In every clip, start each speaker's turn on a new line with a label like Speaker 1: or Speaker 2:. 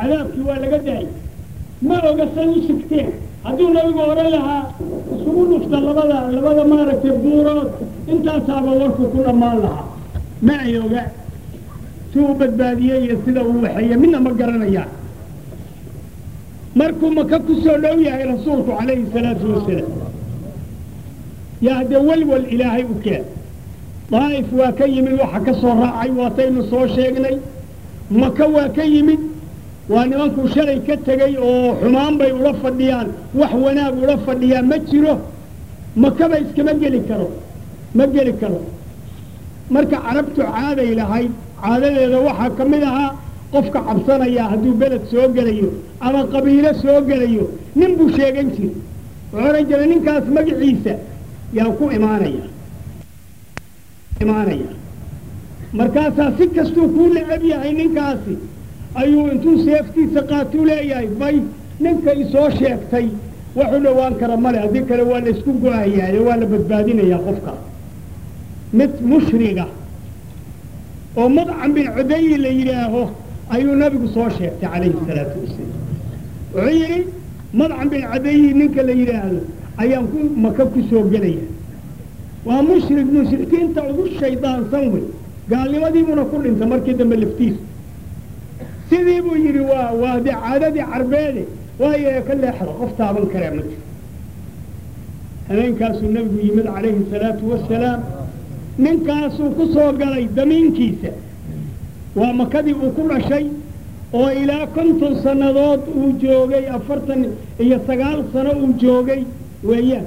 Speaker 1: cadaabkii waa laga daayay ma oga say u sigteen hadduu nabigu odhan lahaa isugu dhufta labada labada maaragtay buurood intaasaaba warku ku dhammaan lahaa ma ay oga si uu badbaadiyey iyo sida uu waxeeye midna ma garanayaan markuu maka ku soo dhow yahay rasuulku calayhi salaatu wasalaam yaa haddee welwel ilaahay u keen daa'if waa ka yimid waxa ka soo raacay waataynu soo sheegnay maka waa ka yimid waa nimankuu shalay ka tegey oo xumaan bay ula fadhiyaan wax wanaag ula fadhiyaan ma jiro makaba iskama geli karo ma geli karo marka carabtu caaday lahayd caadadeeda waxaa ka mid ahaa qofka cabsanaya hadduu beled soo gelayo ama qabiilo soo gelayo nin buu sheegan jira wuxuu odhan jira ninkaas magaciisa yaa ku imaanaya imaanaya markaasaa si kastuu kuu necab yahay ninkaasi ayuu intuu seeftiisa qaatuu leeyahay bay ninka isoo sheegtay waxu dhowaan kara male haddii kale waa la isku go-ayaayo waa la badbaadinayaa qofka mid mushriga oo mudcam bin cudayi la yidhaaho ayuu nabigu soo sheegtay calayhi salaatu wasalaam wuxuu yidhi madcam bin cudayi ninka la yidhaahdo ayaan ku maka ku soo gelaya waa mushrik mushrikiinta ugu shaydaansan wey gaalnimadiibuna ku dhintay markii dambe laftiisu sidii buu yidhi waa waa dee caadadii carbeede waayo ka leexda qof taaban karaa ma jiro habeenkaasuu nabigu yimid calayhi salaatu wasalaam ninkaasuu ku soo galay damiinkiisa waa makadii uu ku dhashay oo ilaa konton sannadood uu joogay afartan iyo sagaal sano uu joogay weeyaan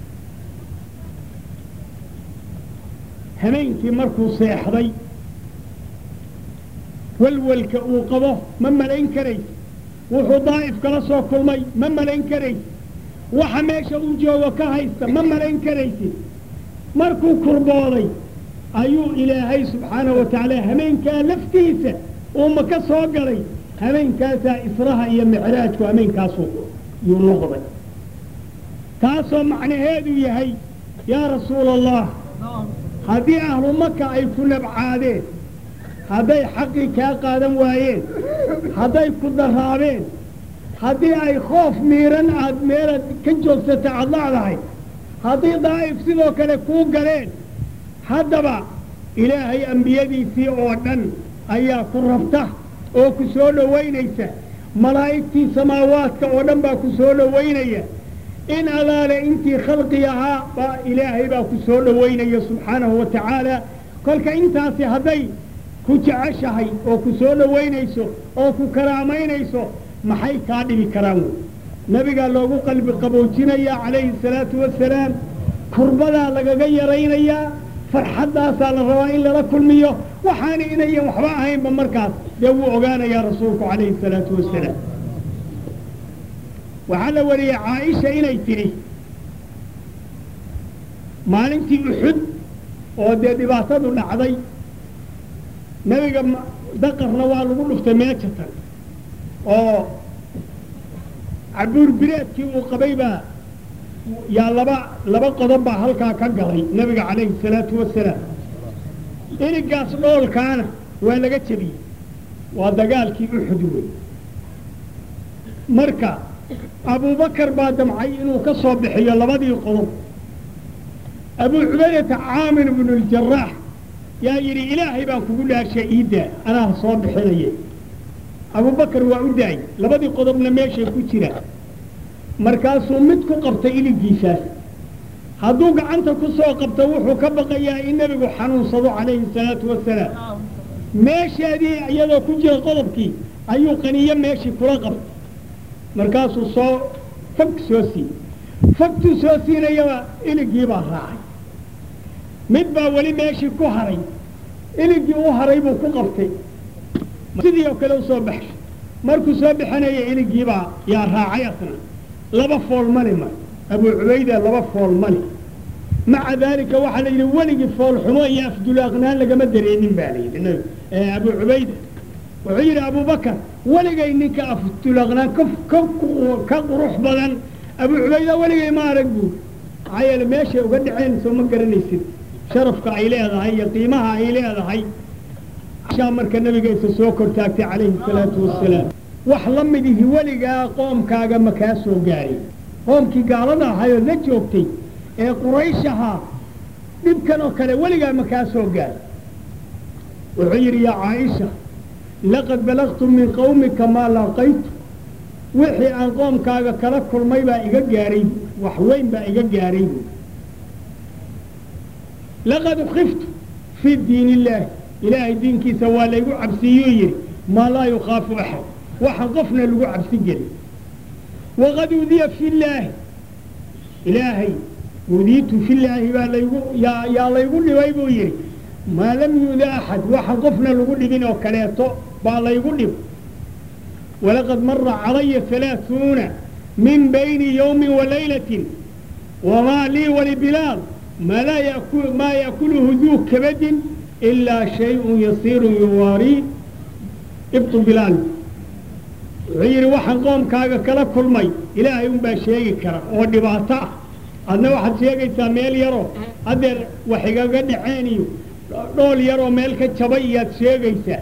Speaker 1: habeenkii markuu seexday walwalka uu qabo ma malayn karays wuxuu daa'if kala soo kulmay ma malayn karays waxa meesha uu joogo ka haysta ma malayn karaysid markuu kurbooday ayuu ilaahay subxaanahu wa tacaala habeenkaa laftiisa uu maka soo galay habeenkaasaa israha iyo micraajku habeenkaasuu yuu noqday taasoo macnaheedu yahay yaa rasuula allah haddii ahlu maka ay ku nabcaadeen hadday xaqii kaa qaadan waayeen hadday ku daraabeen haddii ay khoof miiran aad meelaad ka joogsata aad lacdahay haddii daa'if sidoo kale kuu galeen haddaba ilaahay ambiyadiisii oo dhan ayaa ku rabta oo ku soo dhowaynaysa malaa'igtii samaawaadka oo dhan baa ku soo dhowaynaya in allaale intii khalqi ahaa baa ilaahay baa ku soo dhowaynaya subxaanahu wa tacaala kolka intaasi hadday ku jeceshahay oo ku soo dhowaynayso oo ku karaamaynayso maxay kaa dhibi karaan wey nebigaa loogu qalbi qaboojinayaa calayhi salaatu wasalaam kurbadaa lagaga yaraynayaa farxaddaasaa la rabaa in lala kulmiyo waxaana inayan waxba ahaynba markaas dee wuu ogaanayaa rasuulku calayhi salaatu wasalaam waxaa la wariyey caaisha inay tidhi maalintii uxud oo dee dhibaatadu dhacday nebiga daqarna waa lagu dhuftay meejatan oo cabuur bireedkii uu qabay baa yaa laba laba qodob baa halkaa ka galay nebiga calayhi salaatu wasalaam inigaas dhoolkaana waa laga jebiyey waa dagaalkii uxud wey marka abubakar baa damcay inuu ka soo bixiyo labadii qodob abuu cubaydata caamir bnu ljaraax yaa yidhi ilaahay baan kugu dhaashay iidaa anaa soo bixinaya abubakar waa u daayey labadii qodobna meeshay ku jiraan markaasuu mid ku qabtay iligiisaas hadduu gacanta ku soo qabto wuxuu ka baqayaa in nebigu xanuunsado calayhi salaatu wasalaam meesheedii iyadoo ku jira qodobkii ayuu qaniyo meeshii kula qabtay markaasuu soo fog soo siiyey fogtuu soo siinayaba iligii baa raacay mid baa weli meeshii ku haray iligii u haray buu ku qabtay sidii oo kale u soo baxshay markuu soo bixinaya iligiibaa yaa raacay asna laba fool mali ma abuu cubayda laba fool mali maca daalika waxaa la yidhi weligii fool xumo iyo afdulaaqnaan lagama dareemin baa la yidhi abuu cubayda wuxuu yidhi abubakar weligay ninka afdulaaqnaan ka qurux badan abuu cubayda weligay ma arag buuri maxaa yeele meeshay uga dhaceen soo ma garanaysid sharafka ay leedahay iyo qiimaha ay leedahay marka nabiga isa soo kortaagtay calayhi salaatu wasalaam wax la midihi weligaa qoomkaaga ma kaa soo gaarin qoomkii gaalada ahayoo la joogtay ee quraysh ahaa dhibkan oo kale weligaa ma kaa soo gaarin wuxuu yidhi yaa caaisha laqad balagtu min qawmika maa laqaytu wixii aan qoomkaaga kala kulmay baa iga gaaray wax weyn baa iga gaaray bu laqad ukiftu fii diin illaahi ilaahay diinkiisa waa laygu cabsiiyuu yidhi maa laa yukhaafu axad waxaan qofna lagu cabsi gelin waqad uudiya fillaahi ilaahay uudiitu fillaahi baa laygu yaa yaa laygu dhibay buu yidhi maa lam yuuda axad waxaan qofna lagu dhibin oo kaleeto baa laygu dhib walaqad mara calaya halaaثuuna min bayni yowmi walaylatin wamaa lii walibilaal maa laa yaku maa yaakuluhu duu kabadin ilaa shayءun yasiiru yuwaarii ibtu bilaal wuxuu yidhi waxaan qoomkaaga kala kulmay ilaahay unbaa sheegi kara oo dhibaato ah adna waxaad sheegaysaa meel yaroo haddeer wax igaga dhaceen iyo dhool yaroo meel ka jabay iyaad sheegaysaa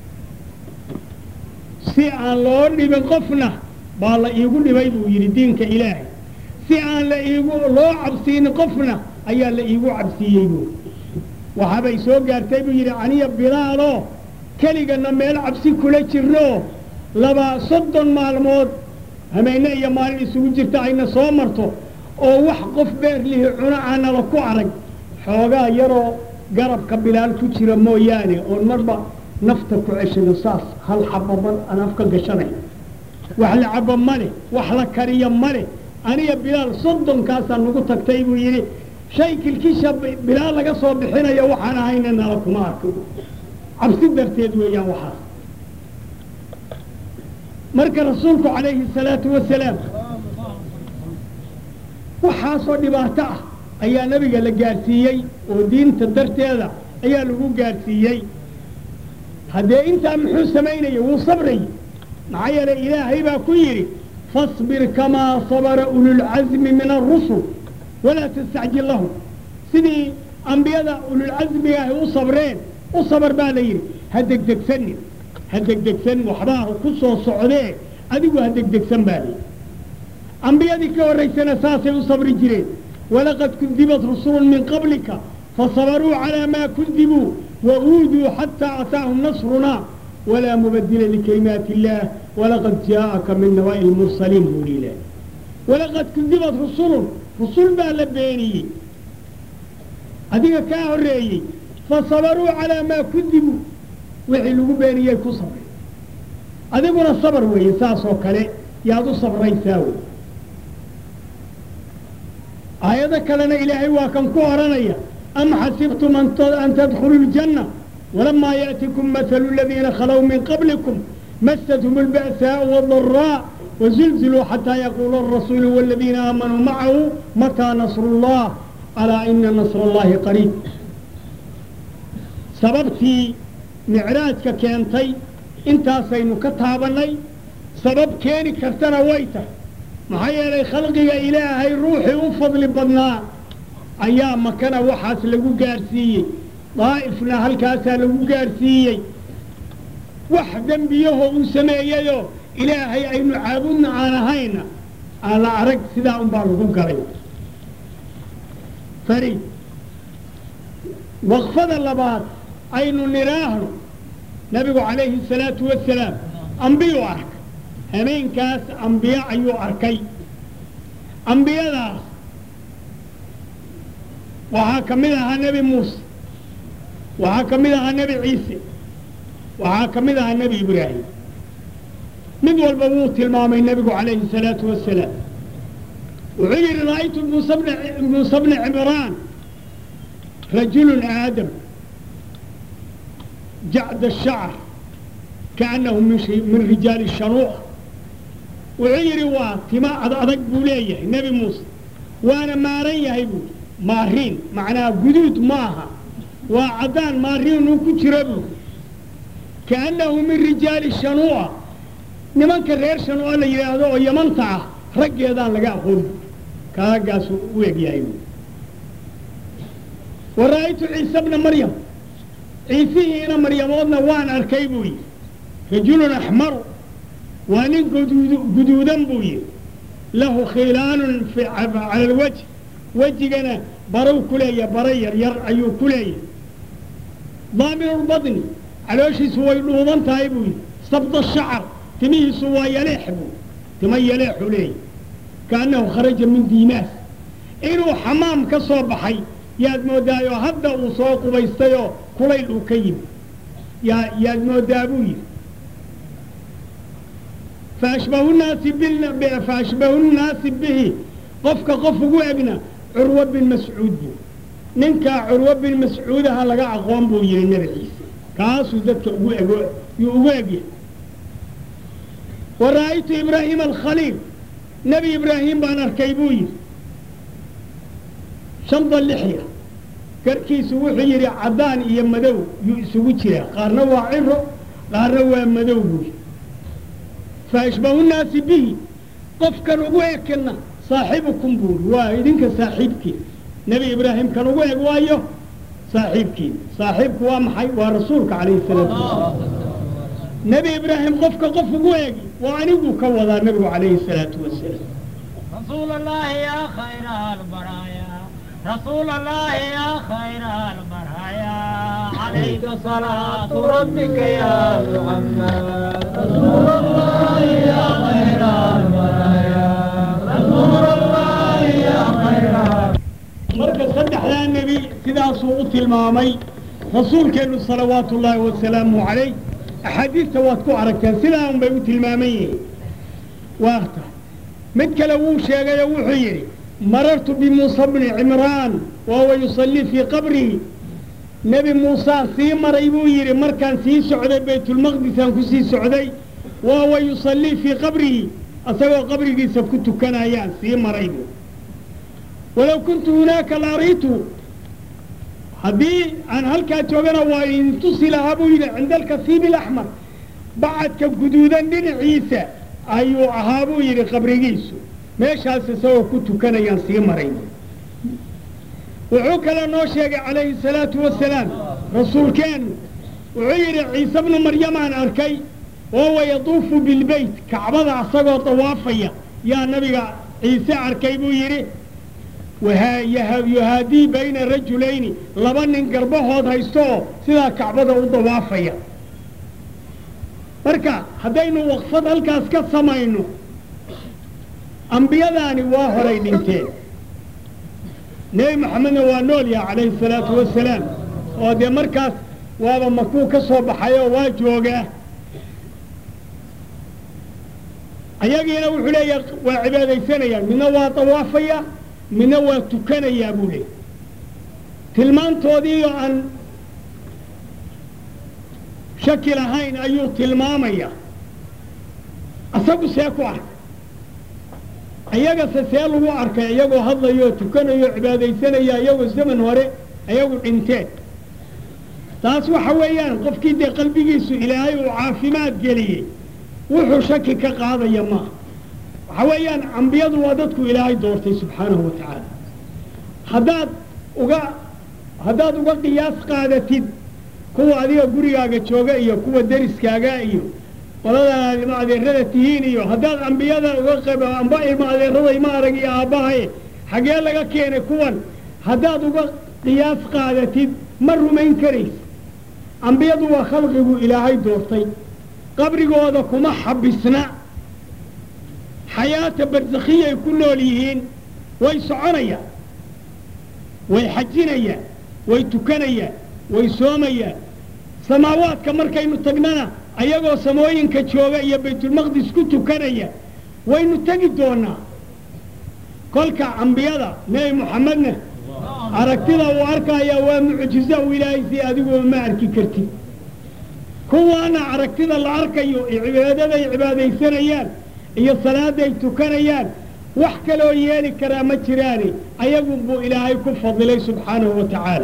Speaker 1: si aan loo dhibin qofna baa la iigu dhibay buu yidhi diinka ilaahay si aan la iigu loo cabsiinin qofna ayaa la iigu cabsiiyey buu waxaabay soo gaartay buu yidhi aniya bilaaloo keligana meel cabsi kula jirno laba soddon maalmood hameenne iyo maalin isugu jirta ayna soo marto oo wax qof beer lihi cuno aanala ku arag xoogaa yaroo garabka bilaal ku jira mooyaane oon marba nafta ku ceshado saas hal xabo mar aan afka gashanay wax la cabo ma leh wax la kariyo ma leh aniga bilaal soddonkaasaa nagu tagtay buu yidhi shay kilkisha bilaal laga soo bixinayo waxaan ahayna nala kuma arko cabsi darteed weeyaan waxaas marka rasuulku calayhi salaatu wasalaam waxaasoo dhibaato ah ayaa nabiga la gaadhsiiyey oo diinta darteeda ayaa lagu gaadhsiiyey haddee intaa muxuu samaynaya wuu sabrayy maxaa yeelay ilaahay baa ku yidhi fasbir kamaa sabara ululcasmi min alrusul walaa tastacjil lahum sidii ambiyada ululcasmiga ahy u sabreen u sabar baa la yidhi ha degdegsanin ha degdegsan waxbaa ku soo socdee adigu ha degdegsan baa layidhi ambiyadii ka horraysana saasay u sabri jireen walaqad kudibat rusulun min qablika fasabaruu calaa maa kudibuu wauuduu xataa ataahum nasrunaa walaa mubadila likalimaati illaah walaqad jaa'aka min naba'i lmursaliin buu hi ilaah walaqad kudibat rusulun rusul baa la beeniyey adiga kaa horreeyey fasabaruu calaa maa kudibuu wixii lagu beeniyey ku sabray adiguna sabar weeye saasoo kale yaad u sabraysaa wey aayado kalena ilaahay waa kan ku odhanaya am xasibtum an tadkhuluu ljanna walamaa yaأtikum mahalu aladiina khalow min qablikum masathum اlba'saaءu wاdaraa wazulziluu xataa yaquula الrasuulu wاladiina aamanuu macahu mataa nasru اllah alaa ina nasr اllahi qariib sababtii micraajka keentay intaasaynu ka taabannay sabab keeni kartana way tahay maxaa yeelay khalqiga ilaahay ruuxii u fadli badnaa ayaa makana waxaas lagu gaadhsiiyey daa'ifna halkaasaa lagu gaadhsiiyey wax dembiyahoo uu sameeyeyoo ilaahay aynu caabudna aan ahayna aan la arag sidaa unbaa lagu galay fari waqfada labaad aynu nidhaahno nabigu calayhi salaatu wasalaam ambiyuu arkay habeenkaas ambiye ayuu arkay ambiyadaas waxaa ka mid ahaa nebi muuse waxaa ka mid ahaa nebi ciise waxaa ka mid ahaa nebi ibraahim mid walba wuu tilmaamay nebigu calayhi salaatu wasalaam wuxuu yidhi ra'aytu muuse bna cimraan rajulun aadam jacda shacr kaannahu min rijaali shanuuc wuxuu yidhi waa tima ad adag buu leeyahay nebi muuse waana maaran yahay buui maariin macnaha guduud ma aha waa caddaan maariin uu ku jiro buu kaannahu min rijaali shanuuca nimanka reer shanuuca la yidhaahdo oo yamanta ah raggeedaan laga aqoon kaagaasuu u eg yahay buu wa ra'aytu ciise bna maryam ciisihiina maryamoodna waan arkay buu yidhi rajulun axmaru waa nin guduudan buu yidhi lahu khilaanun cala alwajh wejigana barow ku leeyahay bara yar yar ayuu ku leeyahay daamiru lbadni calooshiisu way dhuuban tahay buu yidhi sabda shacar timihiisu waa yaleex buu tima yaleexu leeyahy kaannahu kharaja min diimaas inuu xamaam ka soo baxay yaad moodaayo hadda uu soo qubaystayoo kulayl uu ka yimi yaa yaad moodaa buu yidhi faashbahu naasi faashbahu nnaasi bihi qofka qof ugu egna curwa bin mascuud buu ninkaa curwa bin mascuudaha laga aqoon buu yihi nebi ciise kaasuu dadka ugu ego yuu ugu egyahay wa ra'aytu ibraahiima alkhaliil nebi ibraahim baan arkay buu yidhi shanda lixya garkiisu wuxuu yidhi caddaan iyo madow yuu isugu jiraa qaarna waa ciro qaarna waa madow buu yidhi fa ashbahu nnaasi bihi qofkan ugu ekena saaxibukum buuri waa idinka saaxiibkiin nebi ibraahim kan ugu eg waayo saaxiibkiin saaxiibku waa maxay waa rasuulka calayhi salaatu wasalaam nebi ibraahim qofka qof ugu egi waa anigu ka wadaa nebigu calayhi salaatu wasalaam
Speaker 2: رسول الله يا خير البرايا رسول الله يا خير البرايا عليك صلاة ربك يا محمد رسول الله يا خير البرايا رسول الله يا خير
Speaker 1: marka saddexdaa nebi sidaasuu u tilmaamay rasuulkeennu salawaatu ullaahi wasalaamu calayh axaadiista waad ku aragteen sidaa un bay u tilmaaman yihiin waata mid kale wuu sheegayoo wuxuu yidhi marartu bimuusa bni cimraan wahuwa yusallii fii qabrihi nebi muusaan sii maray buu yidhi markaan sii socday baytulmaqdisaan ku sii socday wahuwa yusallii fii qabrihi asagoo qabrigiisa ku tukanayaan sii maray buu walow kuntu hunaaka la ariitu haddii aan halkaa joogana waa idin tusi lahaa buu yidhi cinda alkasiibi alaxmar bacadka guduudan dhinaciisa ayuu ahaa buu yidhi qabrigiisu meeshaas isagoo ku tukanayaan sii maray wuxuu kale noo sheegay calayhi salaatu wasalaam rasuulkeennu wuxuu yidhi ciise bnu maryamaan arkay wahuwa yatuufu bilbeyt kacbada asagoo dawaafaya yaa nabiga ciise arkay buu yidhi yuhaadii bayna rajulayni laba nin garbahood haysto oo sidaa kacbada u dawaafaya marka haddaynu waqfad halkaas ka samayno ambiyadaani waa horay dhinteen nebi maxamedna waa nool yaha calayhi salaatu wasalaam oo dee markaas waaba makuu ka soo baxay oo waa joogaa ayagiina wuxuu leeyahay waa cibaadaysanayaan midna waa dawaafaya midna waa tukanayaa buu leeyay tilmaantoodiioo aan shaki lahayn ayuu tilmaamaya asagu see ku arka iyagase see lagu arkay iyagoo hadlayo tukanayo cibaadaysanaya iyagoo zaman hore ayagu dhinteen taas waxa weeyaan qofkii dee qalbigiisu ilaahay uu caafimaad geliyey wuxuu shaki ka qaadaya maaha waxa weeyaan ambiyadu waa dadku ilaahay doortay subxaanahu wa tacaala haddaad uga haddaad uga qiyaas qaadatid kuwa adiga gurigaaga jooga iyo kuwa deriskaaga iyo qoladaad ilma adeerada tihiin iyo haddaad ambiyada uga qab amba ilma adeerada ima arag iyo aabbahaye xaggee laga keenay kuwan haddaad uga qiyaas qaadatid ma rumayn karaysa ambiyadu waa khalqigu ilaahay doortay qabrigooda kuma xabisna xayaata barsakhiyay ku nool yihiin way soconayaan way xajinayaan way tukanayaan way soomayaan samaawaadka markaynu tagnana ayagoo samooyinka jooga iyo baytulmaqdis ku tukanaya waynu tegi doonaa kolka ambiyada nebi moxamedna aragtida uu arkaya waa mucjizo u ilaahay si adiguba ma arki kartid kuwaana aragtida la arkayo iyo cibaadaday cibaadaysanayaan iyo salaaday tukanayaan wax kaloo yeeli karaa ma jiraane ayagu buu ilaahay ku fadilay subxaanahu wa tacaala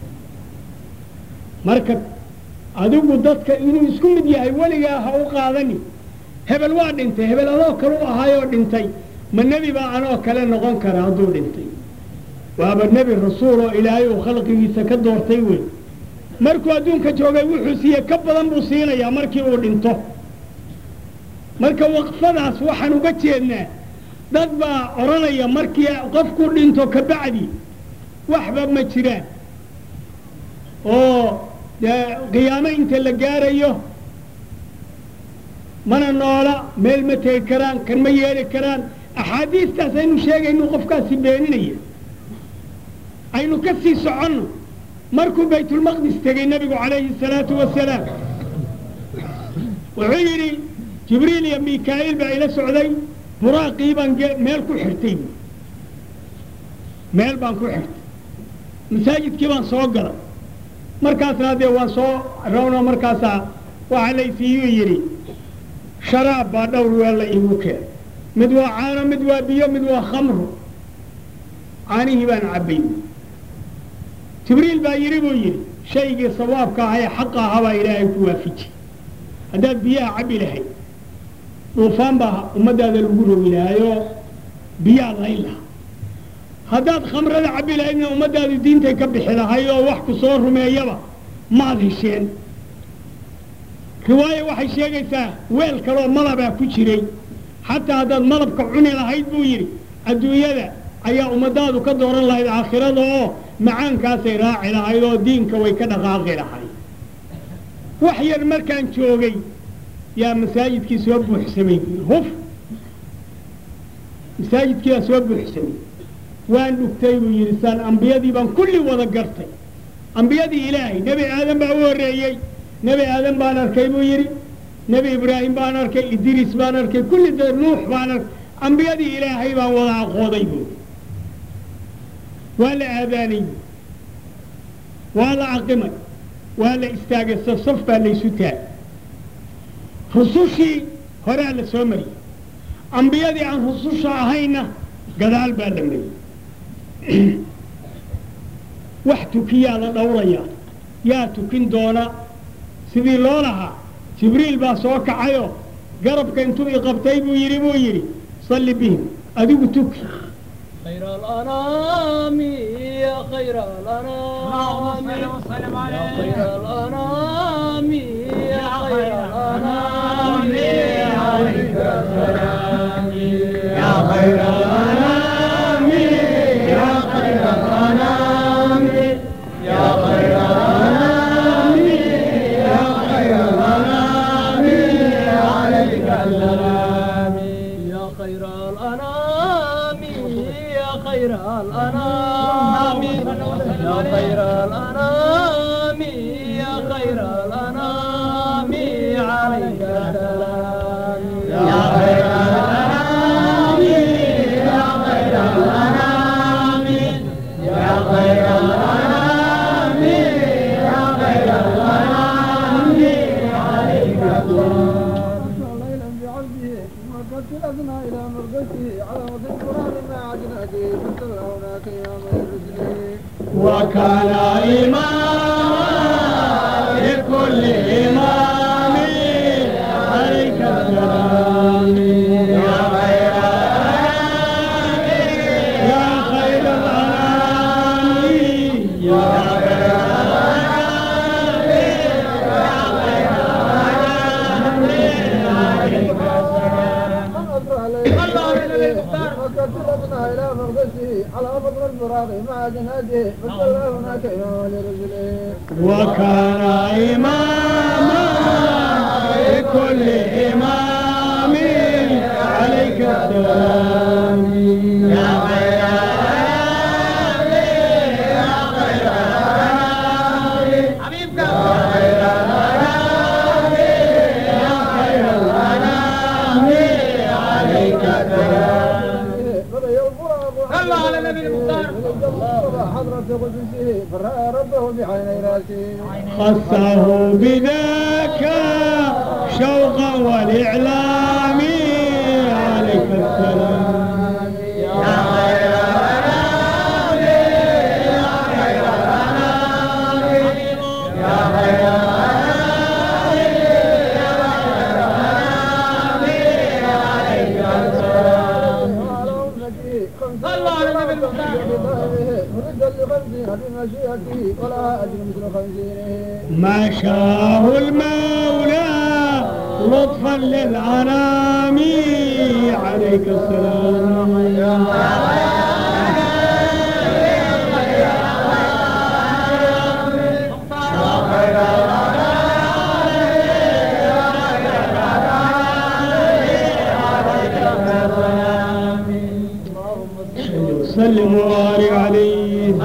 Speaker 1: marka adigu dadka inuu isku mid yahay weligaa ha u qaadani hebel waa dhintay hebel adoo kale u ahaayoo dhintay ma nebi baa anoo kale noqon kara hadduu dhintay waaba nebi rasuul oo ilaahay uu khalqigiisa ka doortay wey markuu adduunka joogay wuxuu siiyey ka badan buu siinayaa markii uu dhinto marka waqfadaas waxaan uga jeednaa dad baa odhanaya markii qofku dhinto ka bacdi waxba ma jiraan oo dee qiyaamo inta la gaarayo mana noola meel ma tegi karaan kan ma yeeli karaan axaadiistaas aynu sheegaynu qofkaasi beeninaya aynu ka sii soconno markuu baytulmaqdis tegey nebigu calayhi salaatu wasalaam wuxuu yidhi jibriil iyo mikaa'iil baa ila socday buraaqii baan ge- meel ku xirtay buui meel baan ku xirtay masaajidkii baan soo galay markaasna dee waan soo rawno markaasaa waxaa laysiiyuu yidhi sharaab baa dhowr weel la iigu keenay mid waa caano mid waa biyo mid waa khamru caanihii baan cabbay jibriil baa yidhi buu yidhi shaygii sawaabka ahaa ee xaqa ahaa baa ilaahay ku waafiji haddaad biyaha cabbi lahayd dhuufaan baa ummaddaada lagu rogi lahaayoo biyaa layn lahaa haddaad khamrada cabbi lahaydna ummaddaadu diintay ka bixi lahay oo wax ku soo rumeeyaba maad hesheen riwaayo waxay sheegaysaa weel kaloo malabaa ku jiray xataa haddaad malabka cuni lahayd buu yidhi adduunyada ayaa ummadaadu ka dooran lahayd aakhirada oo macaankaasay raaci lahayd oo diinka way ka dhaqaaqi lahayd wax yar markaan joogay yaa masaajidkii soo buuxsamay buu yidhi huf masaajidkii baa soo buuxsamay waan dhugtay buu yidhi saan ambiyadii baan kulli wada gartay ambiyadii ilaahay nebi aadan baa u horreeyey nebi aadan baan arkay buu yidhi nebi ibraahim baan arkay idriis baan arkay kulli da nuux baan arkay ambiyadii ilaahay baan wada aqooday buu waa la aadaanay buu waa la caqimay waa la istaagay safsaf baa laysu taagay rusushii horaa la soo mariyey ambiyadii aan rususha ahayna gadaal baa la mariyey wax tukiyaa la dhowrayaa yaa tukin doona sidii loo lahaa jibriil baa soo kacayoo garabka intuu i qabtay buu yidhi buu yidhi salli bihim adigu tuki
Speaker 2: خير الأنام يا خير الأنام
Speaker 3: اللهم صل وسلم
Speaker 2: يا
Speaker 3: عليه
Speaker 2: خير الأنام يا خير الأنام عليك السلام يا خير الأنام يا خير الأنام يا خير الأنام يا خير الأنام عليك السلام يا خير الأنام يا خير الأنام يا خير الأنام يا خير الأنام عليك السلام يا خير الأنام يا خير الأنام يا خير الأنام يا خير الأنام عليك السلام
Speaker 4: ليلا بعبده مرقت الأدنى إلى مرقته على وجه القرآن مع عجنته فصلى هناك يا من رسله
Speaker 1: وكان إماما لكل إمام عليك السلام يا خير الأنام يا خير الأنام يا خير
Speaker 4: من أسرع ليلا مرقت الأدنى إلى مرقته على وجه الفراغ مع جناته فصلى هناك يا من رسله
Speaker 1: وكان إماما لكل إمام عليك السلام يا خير الأنام يا خير الأنام
Speaker 3: حبيبك
Speaker 1: يا خير الأنام يا خير الأنام عليك السلام
Speaker 4: بدأ الفراغ
Speaker 3: صلى على النبي المختار.
Speaker 4: حضرة قدسه فرأى ربه بعيني راسه
Speaker 1: خصه بذاك شوقا والإعلام عليك السلام يا خير الأنام يا خير الأنام يا خير الأنام يا خير الأنام عليك السلام
Speaker 4: وعلى أمتي خمسين
Speaker 3: صلى على النبي المختار.
Speaker 4: مردا لخمسين بمشيئته ولا أجر مثل خمسينه
Speaker 1: ما شاء المولى لطفا للعنام عليك السلام وسلم وبارك عليه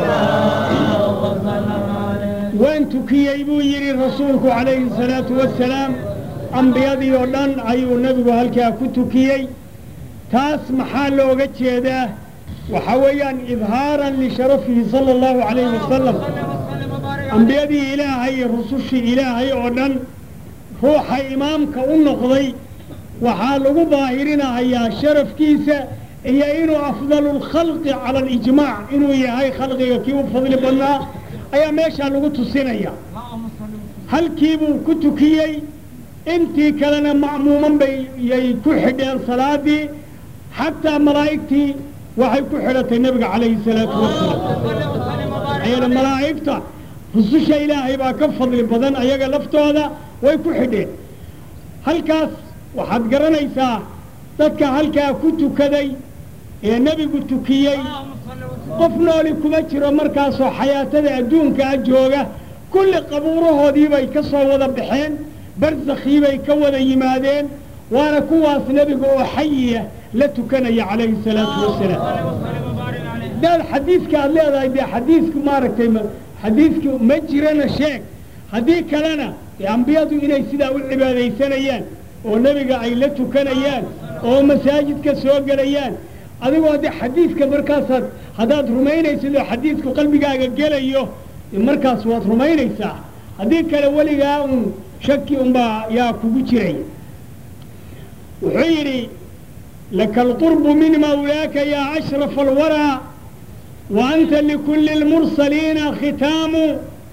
Speaker 1: waan tukiyey buu yidhi rasuulku calayhi salaatu wasalaam ambiyadii oo dhan ayuu nebigu halkaa ku tukiyey taas maxaa looga jeedaa waxaa weeyaan idhaaran lisharafihi sala allahu calayhi wasalam ambiyadii ilaahay iyo rusushii ilaahay oo dhan ruuxa imaamka u noqday waxaa lagu daahirinahayaa sharafkiisa iyo inuu afdalu lkhalqi cala alijmaac inuu yahay khalqiga kii u fadli badnaa ayaa meeshaa lagu tusinaya halkiibuu ku tukiyey intii kalena ma'muuman bay yay ku xidheen salaadii xataa malaa'igtii waxay ku xidhatay nebiga calayhi salaatu wasalaam ayana malaa'igta rususha ilaahay baa ka fadli badan ayaga laftooda way ku xidheen halkaas waxaad garanaysaa dadka halkaa ku tukaday ee nebigu tukiyey qof nooli kuma jiro markaasoo xayaatada adduunkaa jooga kulli qabuurahoodii bay ka soo wada baxeen barsakhii bay ka wada yimaadeen waana kuwaas nebiga oo xayiya la tukanaya calayhi salaatu wasalaam hadaad xadiiska aad leedahay dee xadiisku maaragtay xadiisku ma jirana sheeg haddii kalena dee ambiyadu inay sidaa u cibaadaysanayaan oo nebiga ay la tukanayaan oo masaajidka soo gelayaan adigoo de xadiidka markaasaad haddaad rumaynaysid oo xadiidku qalbigaaga gelayo markaas waad rumaynaysaa haddii kale weligaa un shaki unbaa yaa kugu jiray wuxuu yidhi laka alqurbu min mawlaaka yaa ashrafa alwaraa wa anta likulli اlmursaliina khitaamu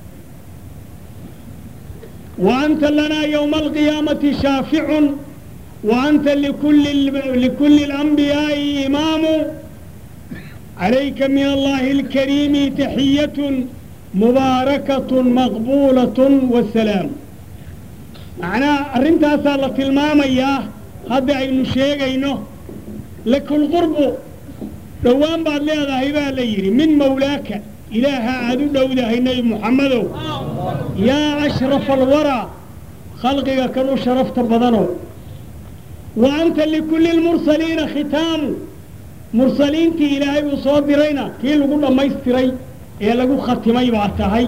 Speaker 1: wa anta lanaa ywma alqiyaamati shaaficun وأنت لكل لكل الأنبياء إمام عليك من الله الكريم تحية مباركة مقبولة والسلام معناه أرنتها صارت المام إياه هذا أي شيء إنه لك القرب دوام بعد لهذا هيبا ليري من مولاك إله عدو داود النبي محمد يا أشرف الورى خلقك كانوا شرفت بدنه وأنت لكل المرسلين ختام مرسلين تي إلهي وصادرين كي لقول ما يستري إيه لقول ختمي بعتهي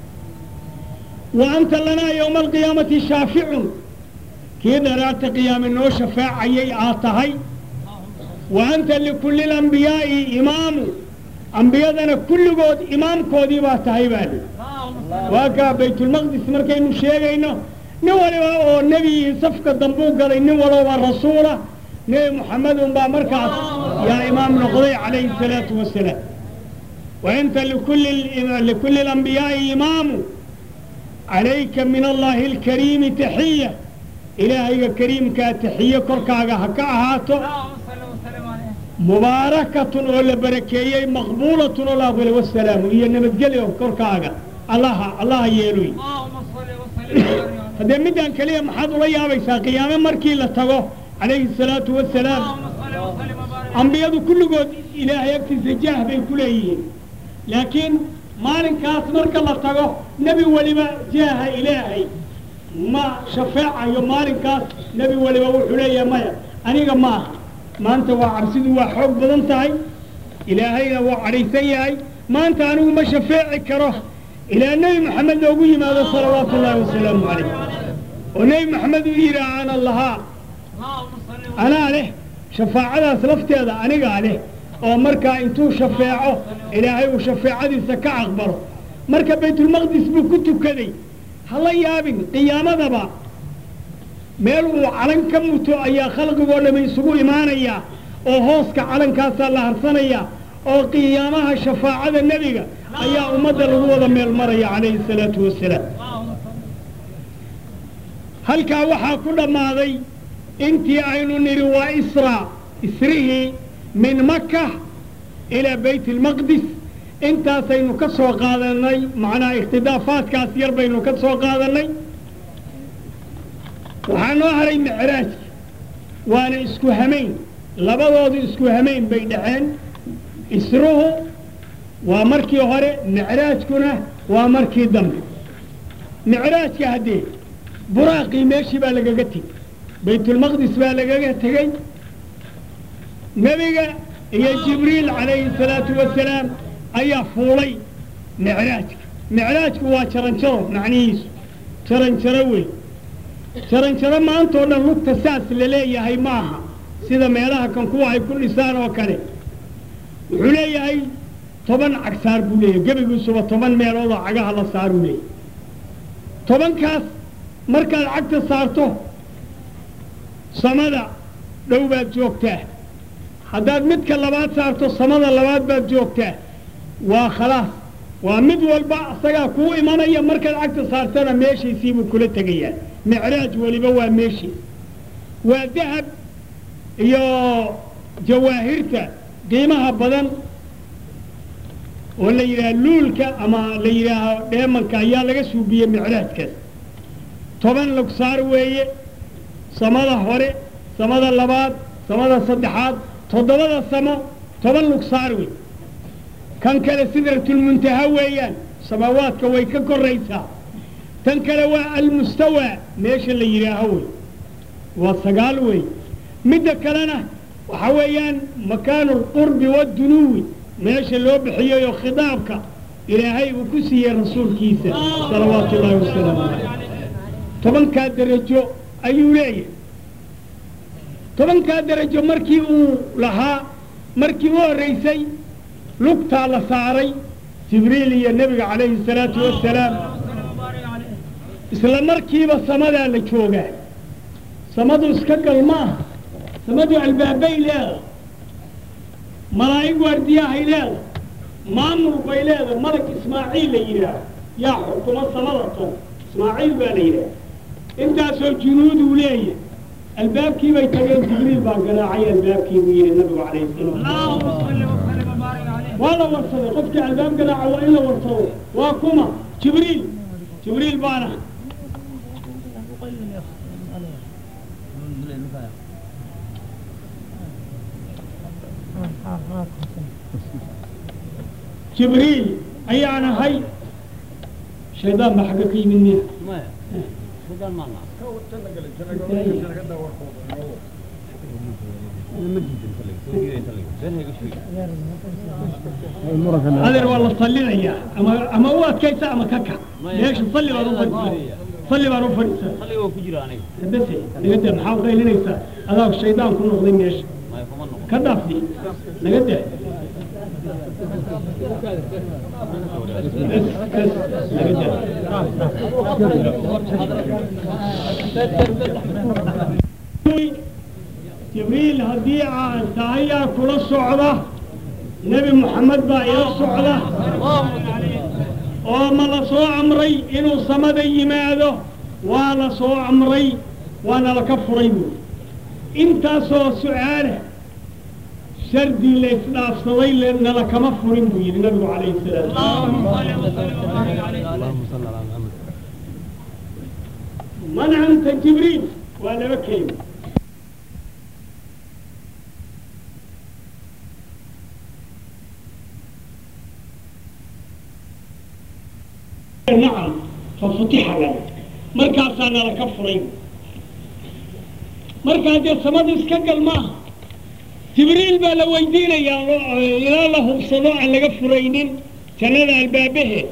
Speaker 1: وأنت لنا يوم القيامة شافع كي درات قيام النو شفاعة آتهي وأنت لكل الأنبياء إمام أنبياءنا كل قود إمام كودي بعتهي بالي واكا بيت المقدس مركين شيئا nin waliba oo nebigii safka dambuu galay nin walaba rasuula nebi moxamed unbaa markaas yaa imaam noqday calayhi الsalaatu wasalaam wainta likulli اlanbiyaa'i imaamu calayka min allahi اlkariimi taxiya ilaahayga kariimkaa taxiye korkaaga ha ka ahaato mubaarakatun oo la barakeeyey maqbuulatun oo la aqbalay wasalaamu iyo nabadgelyo korkaaga allaha allaha yeeloy haddee midaan keliya maxaad ula yaabaysaa qiyaame markii la tago calayhi الsalaatu wasalaam ambiyadu kulligood ilaahay agtiisa jaah bay ku leeyihiin laakiin maalinkaas marka la tago nebi weliba jaaha ilaahay ma shafeecayo maalinkaas nebi weliba wuxuu leeyahay maya aniga maaha maanta waa cabsidu waa xoog badan tahay ilaahayna waa cadhaysan yahay maanta anigu ma shafeeci karo ilaa nebi maxamed loogu yimaado salawaatu ullaahi wasalaamu calayh oo nebi maxamed uu yidhaah ana lahaa anaa leh shafaacadaas lafteeda anigaa leh oo markaa intuu shafeeco ilaahay uu shafeecadiisa ka aqbalo marka baytulmaqdis buu ku tukaday ha la yaabin qiyaamadaba meel uu calan ka muto ayaa khalqigoo dhami isugu imaanayaa oo hooska calankaasaa la harsanayaa oo qiyaamaha shafaacada nebiga ayaa ummadda lagu wada meel maraya calayhi الsalaatu wasalaam halkaa waxaa ku dhammaaday intii aynu nidhi waa isra isrihii min maka ilaa bayt اlmaqdis intaasaynu ka soo qaadanay macnaha ikhtidaafaadkaas yar baynu ka soo qaadanay waxaa noo haray micraajka waana isku hamayn labadoodu isku hamayn bay dhaceen isruhu waa markii hore micraajkuna waa markii dambe micraajka haddee buraaqii meeshii baa lagaga tegey baytulmaqdis baa lagaga tegey nebiga iyo jibriil calayhi salaatu wasalaam ayaa fuulay micraajka micraajku waa jaranjaro macnihiisu jaranjaro wey jaranjaro maantao dhan lugta saas la leeyahay maaha sida meelaha kan kuwa ay ku dhisaan oo kale wuxuu leeyahay toban cagsaar buu leeyahay gebigiisuba toban meeloodoo cagaha la saaruu leeyahay tobankaas markaad cagta saarto samada dhow baad joogtaa haddaad midka labaad saarto samada labaad baad joogtaa waa khalaas waa mid walba asagaa kuu imanaya markaad cagta saartana meeshiisiibuu kula tegayaa micraaj weliba waa meeshii waa dahab iyo jawaahirta qiimaha badan oo la yidhaha luulka ama la yidhaaho dheemanka ayaa laga suubiyey micraajkaas toban lugsaar weeye samada hore samada labaad samada saddexaad toddobada samo toban lugsaar wey kan kale sidratulmuntaha weeyaan samaawaadka way ka koraysaa tan kale waa almustawaa meesha la yidhaaho wey waa sagaal wey midda kalena waxa weeyaan makaanu alqurbi waaddunuwi meesha loo bixiyeyoo khidaabka ilaahay uu ku siiyey rasuulkiisa salawaatu ullaahi wasalaamu caleyh tobankaa derajo ayuu leeyahay tobankaa derajo markii uu lahaa markii u horraysay lugtaa la saaray jibriil iyo nebiga calayhi salaatu wasalaam isla markiiba samadaa la joogaa samadu iska gal ma aha samadu albaabbay leedahay malaa'ig waardiyahay leedahay maamul bay leedahay malag ismaaciil la yidhaah yaa xukuma samada ton ismaaciil baa la yidhaah intaasoo junuuduu leeyahay albaabkii bay tageen jibriil baa garaacay albaabkii buu yidhi nabigu calayhi salaam waa la warsaday qofkii albaab garaaca waa in la warsado waa kuma jibriil jibriil baana jibriil ayaan ahay shaydaan baa xagga ka yimid miya adeer waa la sallinayaa ama ama u adkaysa ama ka kac meesha salli baad u fadhiisa salli baan u fadhiisaa bese naga daa maxaa qaylinaysaa adaa shaydaan ku noqday meesha ka dhaafdi naga daa jibriil haddii aan tahayaa kula socda nebi moxamed baa ila socda oo ma la soo amray inuu samada yimaado waa la soo amray waana laka furay buuri intaasoo su-aala shardii la isdhaafsaday nala kama furin buu yidhi nabigu calayhi salaam man anta jibriil waa laba kelima nacam fafutixa lana markaasaa nala ka furay markaa dee samadu iska gal maaha jibriil baa la weydiinayaa ilaa la hubsado aan laga furaynin jannada albaabaheed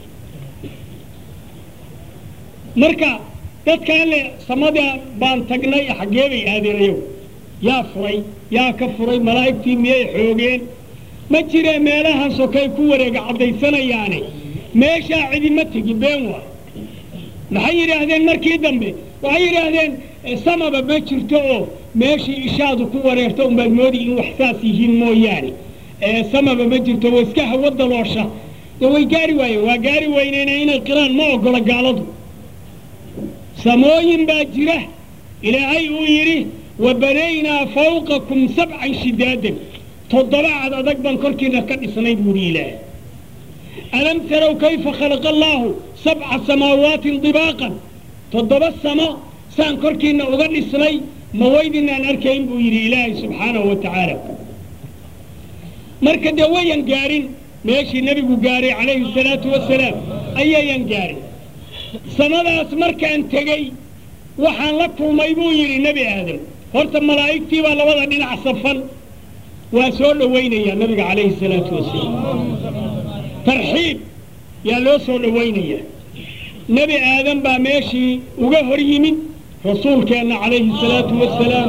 Speaker 1: marka dadkaan le samada baan tagnay xaggee bay aadeen ayagu yaa furay yaa ka furay malaa'igtii miyay xoogeen ma jiree meelahaasoo kay ku wareega caddaysanayaane meeshaa cidima tegi been waa maxay yidhaahdeen markii dambe waxay yidhaahdeen samaba ma jirto oo meeshii ishaadu ku wareerto unbaad moodi in wax saas yihiin mooyaane samaba ma jirto waa iska hawo daloosha dee way gaari waayeen waa gaari weyneyna inay qiraan ma ogola gaaladu samooyin baa jira ilaahay uu yidhi wa banaynaa fawqakum sabcan shidaadan toddoba cad adag baan korkiina ka dhisnay buuhi ilaahay alam tarow kayfa khalaqa allaahu sabca samaawaatin dibaaqan toddoba samo saan korkiina uga dhisnay ma waydinaan arkayn buu yidhi ilaahay subxaanahu wa tacaala marka dee wayan gaarin meeshii nebigu gaaray calayhi salaatu wasalaam ayayan gaarin samadaas markaan tegey waxaan la kulmay buu yidhi nebi aadam horta malaa'igtii baa labada dhinac safan waa soo dhowaynayaa nabiga calayhi salaatu wasalaam tarxiib yaa loo soo dhowaynayaa nebi aadan baa meeshii uga hor yimid rasuulkeenna calayhi salaatu wasalaam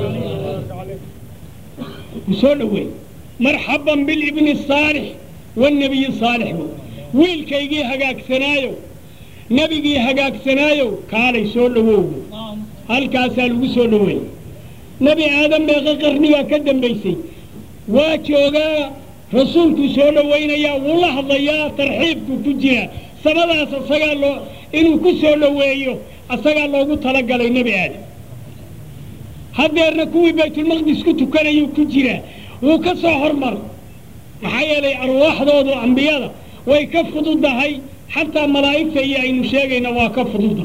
Speaker 1: u soo dhoweey marxaban bilibni saalix wannebiyi saalix bu wiilkaygii hagaagsanaayo nebigii hagaagsanaayo kaalay soo dhowowbu halkaasaa lagu soo dhoweeyey nebi aadan meeqa qarnigaa ka dambaysay waa joogaa rasuulkuu soo dhowaynayaa wuu la hadlayaa tarxiibku ku jiraa samadaas asagaa loo inuu ku soo dhoweeyo asagaa loogu talagalay nebi aadam haddeerna kuwii baytulmaqdis ku tukanayuu ku jiraa wuu ka soo hormar maxaa yeelay arwaaxdoodu ambiyada way ka fududahay xataa malaa'igta iyo aynu sheegayna waa ka fududa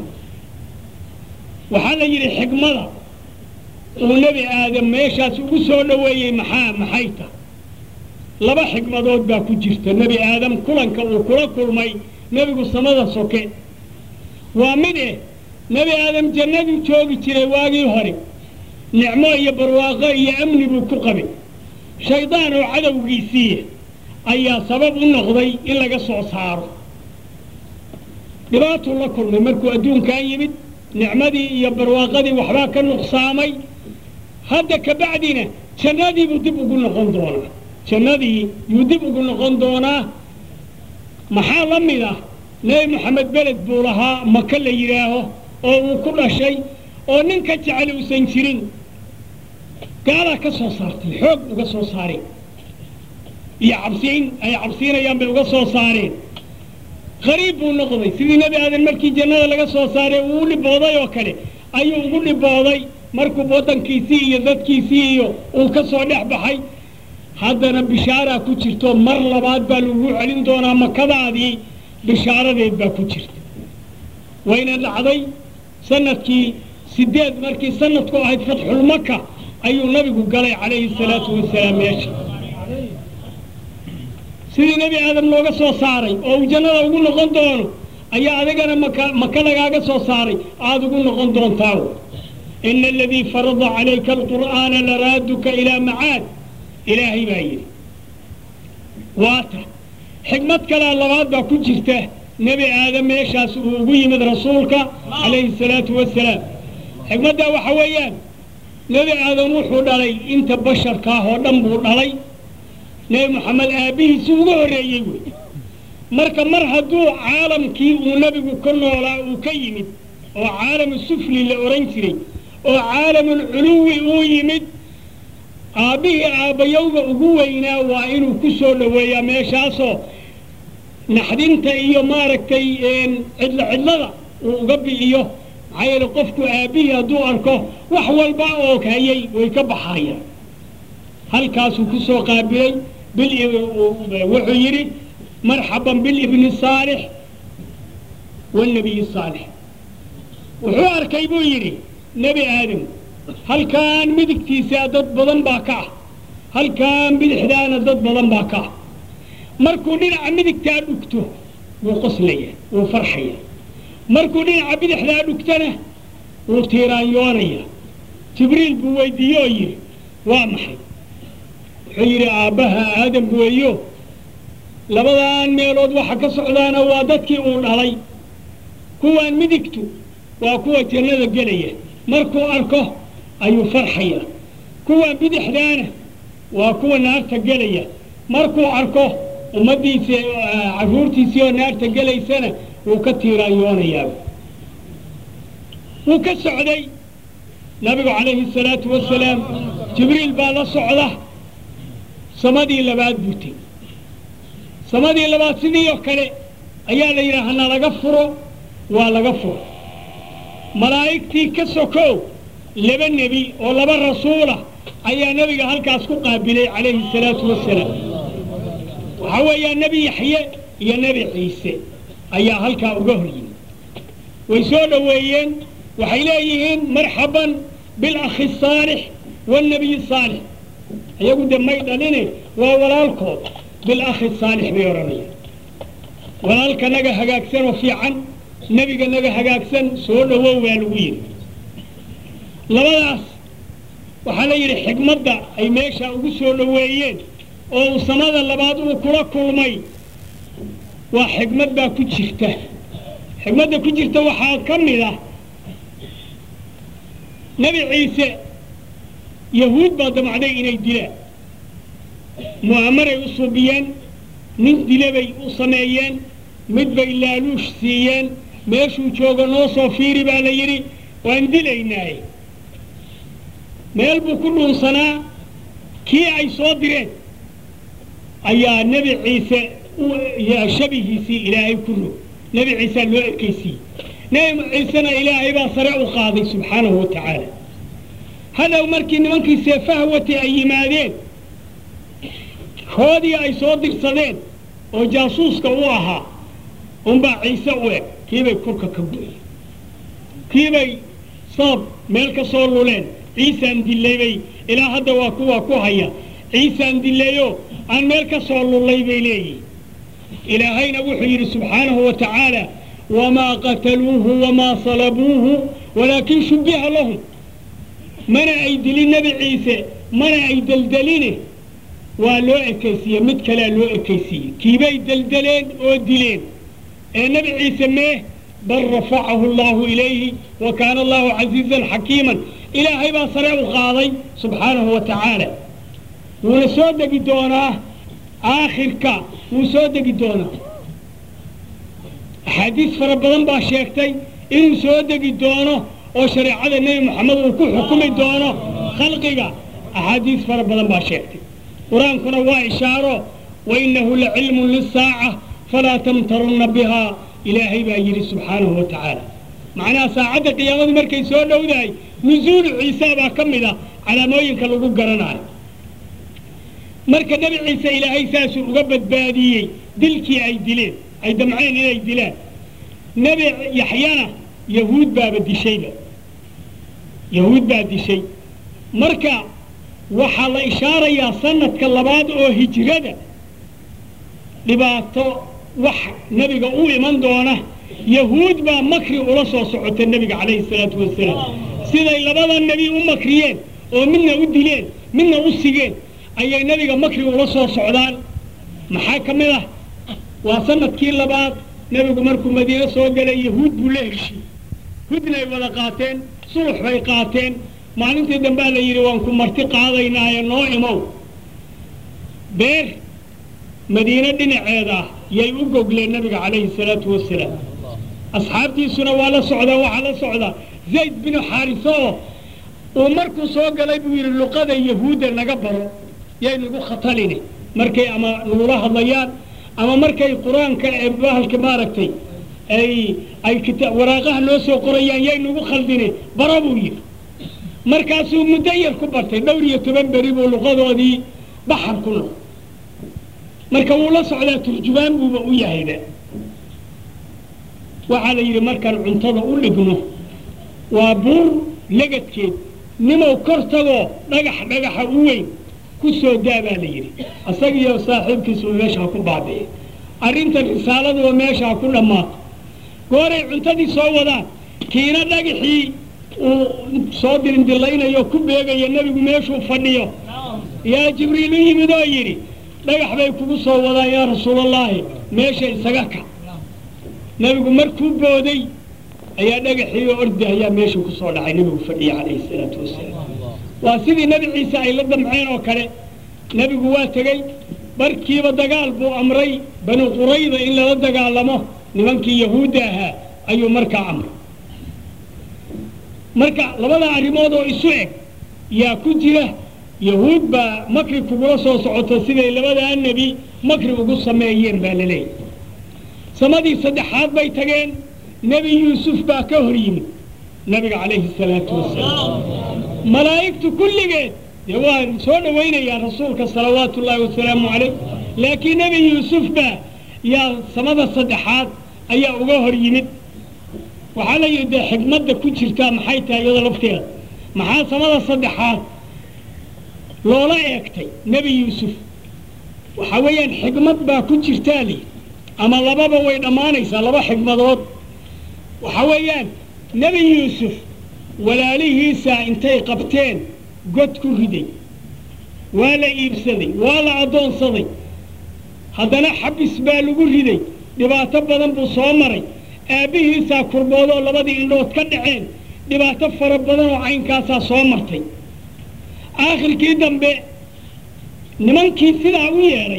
Speaker 1: waxaa la yidhi xikmada uu nebi aadam meeshaas ugu soo dhoweeyey maxaa maxay ta laba xikmadood baa ku jirta nebi aadam kulanka uu kula kulmay nebigu samada soke waa mid eh nebi aadam jannaduu joogi jiray waagii hore nicmo iyo barwaaqo iyo amni buu ku qabay shaydaan oo cadowgiisiiya ayaa sabab u noqday in laga soo saaro dhibaatuu la kulmay markuu adduunkan yimid nicmadii iyo barwaaqadii waxbaa ka nuqsaamay hadda kabacdina jannadiibuu dib ugu noqon doonaa jannadii yuu dib ugu noqon doonaa maxaa la mid ah nebi moxamed beled buu lahaa maka la yidhaaho oo uu ku dhashay oo nin ka jecel uusan jirin gaalaa ka soo saartay xoog uga soo saareen iyo cabsiin ay cabsiinayaan bay uga soo saareen qariib buu noqday sidii nebi aadan markii jannada laga soo saaray uu u dhibooday oo kale ayuu ugu dhibooday markuu waddankiisii iyo dadkiisii iyo uu ka soo dhex baxay haddana bishaaraa ku jirto mar labaad baa lagu celin doonaa makadaadii bishaaradeed baa ku jirta wayna dhacday sanadkii sideed markii sanadku ahayd fatxulmaka ayuu nabigu galay calayhi salaatu wasalaam meesha sidii nebi aadam looga soo saaray oo uu jannada ugu noqon doono ayaa adigana maka maka lagaaga soo saaray aada ugu noqon doontaa ina aladii farada calayka alqur'aana laraaduka ilaa macaad ilaahay baa yidhi waata xikmad kalea labaad baa ku jirta nebi aadam meeshaas uu ugu yimid rasuulka calayhi salaatu wasalaam xikmaddaa waxa weeyaan nebi aadam wuxuu dhalay inta basharkaah oo dhan buu dhalay nebi moxamed aabbihiisi uga horreeyey wey marka mar hadduu caalamkii uu nebigu ka noolaa uu ka yimid oo caalamu sufli la odhan jiray oo caalamulculuwi uu yimid aabbihii aabbayowga ugu weynaa waa inuu ku soo dhoweeyaa meeshaasoo naxdinta iyo maaragtay cidlo cidlada uu uga bi'iyo maxaa yeele qofku aabbihii hadduu arko wax walba oo hayay way ka baxayaan halkaasuu ku soo qaabilay wuxuu yidhi marxaban bilibni saalix wاlnabiyi saalix wuxuu arkay buu yidhi nebi aadam halkaan midigtiisaa dad badan baa ka ah halkaan bidixdaana dad badan baa ka ah markuu dhinaca midigtaa dhugto wuu qoslaya wuu farxaya markuu dhinaca bidixdaa dhugtana wuu tiiraanyoonaya jibriil buu weydiiye oo yidhi waa maxay wuxuu yidhi aabbaha aadam weeyo labadan meelood waxa ka socdaana waa dadkii uu dhalay kuwaan midigtu waa kuwa jannada gelaya markuu arko ayuu farxaya kuwaan bidixdaana waa kuwa naarta gelaya markuu arko ummaddiisii carruurtiisii oo naarta gelaysana wuu ka tiiraanyoonayaa wuu ka socday nabigu calayhi salaatu wasalaam jibriil baa la socda samadii labaad buu tegey samadii labaad sidii oo kale ayaa la yidhaha hana laga furo waa laga furo malaa'igtii ka sokow laba nebi oo laba rasuulah ayaa nebiga halkaas ku qaabilay calayhi salaatu wasalaam waxaa weeyaa nebi yaxye iyo nebi ciise ayaa halkaa uga hor yimid way soo dhoweeyeen waxay leeyihiin marxaban bilakhi saalix waalnabiyi saalix iyagu de may dhaline waa walaalkood bilakhi saalix bay odhanayaan walaalka naga hagaagsan oo fiican nebiga naga hagaagsan soo dhowow baa lagu yidhi labadaas waxaa la yidhi xigmadda ay meesha ugu soo dhoweeyeen oo uu samada labaad uu kula kulmay waa xigmad baa ku jirta xigmadda ku jirta waxaa ka mid ah nebi ciise yahuud baa damacday inay dilaan mu'amaray u suubiyeen nin dile bay u sameeyeen mid bay laaluush siiyeen meeshuu joogo noo soo fiiri baa la yidhi waan dilaynaaye meel buu ku dhuunsanaa kii ay soo direen ayaa nebi ciise shabihiisii ilaahay ku rog nebi ciisaa loo ekaysiiyey nebi ciisena ilaahay baa sare u qaaday subxaanahu wa tacaala hadhow markii nimankii seefaha watay ay yimaadeen koodii ay soo dirsadeen oo jaasuuska u ahaa unbaa ciise u eg kiibay kurka ka go'een kiibay sabab meel ka soo luleen ciisaan dilaybay ilaa hadda waa kuwaa ku haya ciisaan dilayo aan meel ka soo lullay bay leeyihin ilaahayna wuxuu yidhi subxaanahu wa tacaala wamaa qataluuhu wamaa salabuuhu walaakin shubbiha lahum mana ay dilin nebi ciise mana ay deldeline waa loo ekaysiiye mid kalea loo ekaysiiyey kiibay deldeleen oo dileen ee nebi ciise mee bal rafacahu allahu ilayhi wa kaana allahu casiizan xakiiman ilaahay baa sare u qaaday subxaanahu wa tacaala wuuna soo degi doonaa aakhirka wuu soo degi doonaa axaadiis fara badan baa sheegtay inuu soo degi doono oo shareecada nebi moxamed uu ku xukumi doono khalqiga axaadiis fara badan baa sheegtay qur-aankuna waa ishaaro wainahu lacilmun lisaaca falaa tamtarunna bihaa ilaahay baa yidhi subxaanahu wa tacaala macnaha saacadda qiyaamadu markay soo dhowdahay nusuulu ciisa baa ka mid ah calaamooyinka lagu garanayo marka nebi ciise ilaahay saasuu uga badbaadiyey dilkii ay dileen ay damceen inay dilaan nebi yaxyana yahuud baaba dishayba yahuud baa dishay marka waxaa la ishaarayaa sanadka labaad oo hijrada dhibaato wax nebiga u iman doona yahuud baa makri ula soo socota nebiga calayhi salaatu wasalaam siday labada nebi u makriyeen oo midna u dileen midna u sigeen ayay nebiga makri ula soo socdaan maxaa ka mid ah waa sanadkii labaad nebigu markuu madiine soo galay yahuud buu la heshiyey hudnay wada qaateen sulux bay qaateen maalintii dambea la yidhi waan ku marti qaadaynaaye noo imow beer madiine dhinaceeda ah yay u gogleen nabiga calayhi salaatu wasalaam asxaabtiisuna waa la socdaa waxaa la socdaa zayd binu xaariso oo uu markuu soo galay buu yidhi luqada yahuudda naga baro yay nagu khatalini markay ama nagula hadlayaan ama markay qur-aanka ee bahalka maaragtay ay ay kita waraaqaha noo soo qorayaan yay nagu khaldini baro buu yidhi markaasuu muddo yar ku bartay dhowr iyo toban beri buu luqadoodii baxar ku noq marka wuu la socdaa turjubaan buuba u yahayba waxaa la yidhi markaan cuntada u dhigno waa buur legadkeed nimow kor tagoo dhagax dhagaxa u weyn ku soo daa baa la yidhi isagiiyo saaxiibkiisuba meeshaa ku baabi'e arrintan risaaladuba meeshaa ku dhammaato gooray cuntadii soo wadaan kiina dhagaxii uu soo dirindilaynayo ku beegaya nebigu meeshuu fadhiyo yaa jibriil u yimid oo yidhi dhagax bay kugu soo wadaan yaa rasuulallaahi meesha isaga ka nebigu markuu booday ayaa dhagaxii oo ordi ayaa meeshuu ku soo dhacay nebigu fadhiya calayhi salaatu wasalaam waa sidii nebi ciise ay la damceen oo kale nebigu waa tegey barkiiba dagaal buu amray banu qurayda in lala dagaalamo nimankii yahuudda ahaa ayuu markaa amray marka labada arrimood oo isu eg yaa ku jira yahuud baa makri kugula soo socoto siday labadaa nebi makri ugu sameeyeen baa la leeyahy samadii saddexaad bay tageen nebi yuusuf baa ka hor yimid nabiga calayhi salaatu wasalaam malaa'igtu kulligeed dee waa soo dhowaynayaan rasuulka salawaatu ullaahi wasalaamu calayh laakiin nebi yuusuf baa yaa samada saddexaad ayaa uga hor yimid waxaa la yidhi dee xigmadda ku jirtaa maxay tahay iyada lafteeda maxaa samada saddexaad loola eegtay nebi yuusuf waxa weeyaan xigmad baa ku jirtaa li ama lababa way dhammaanaysaa laba xigmadood waxa weeyaan nebi yuusuf walaalihiisaa intay qabteen god ku riday waa la iibsaday waa la addoonsaday haddana xabis baa lagu riday dhibaato badan buu soo maray aabbihiisaa kurboodoo labadii indhood ka dhaceen dhibaato fara badan oo caynkaasaa soo martay aakhirkii dambe nimankii sidaa u yeedhay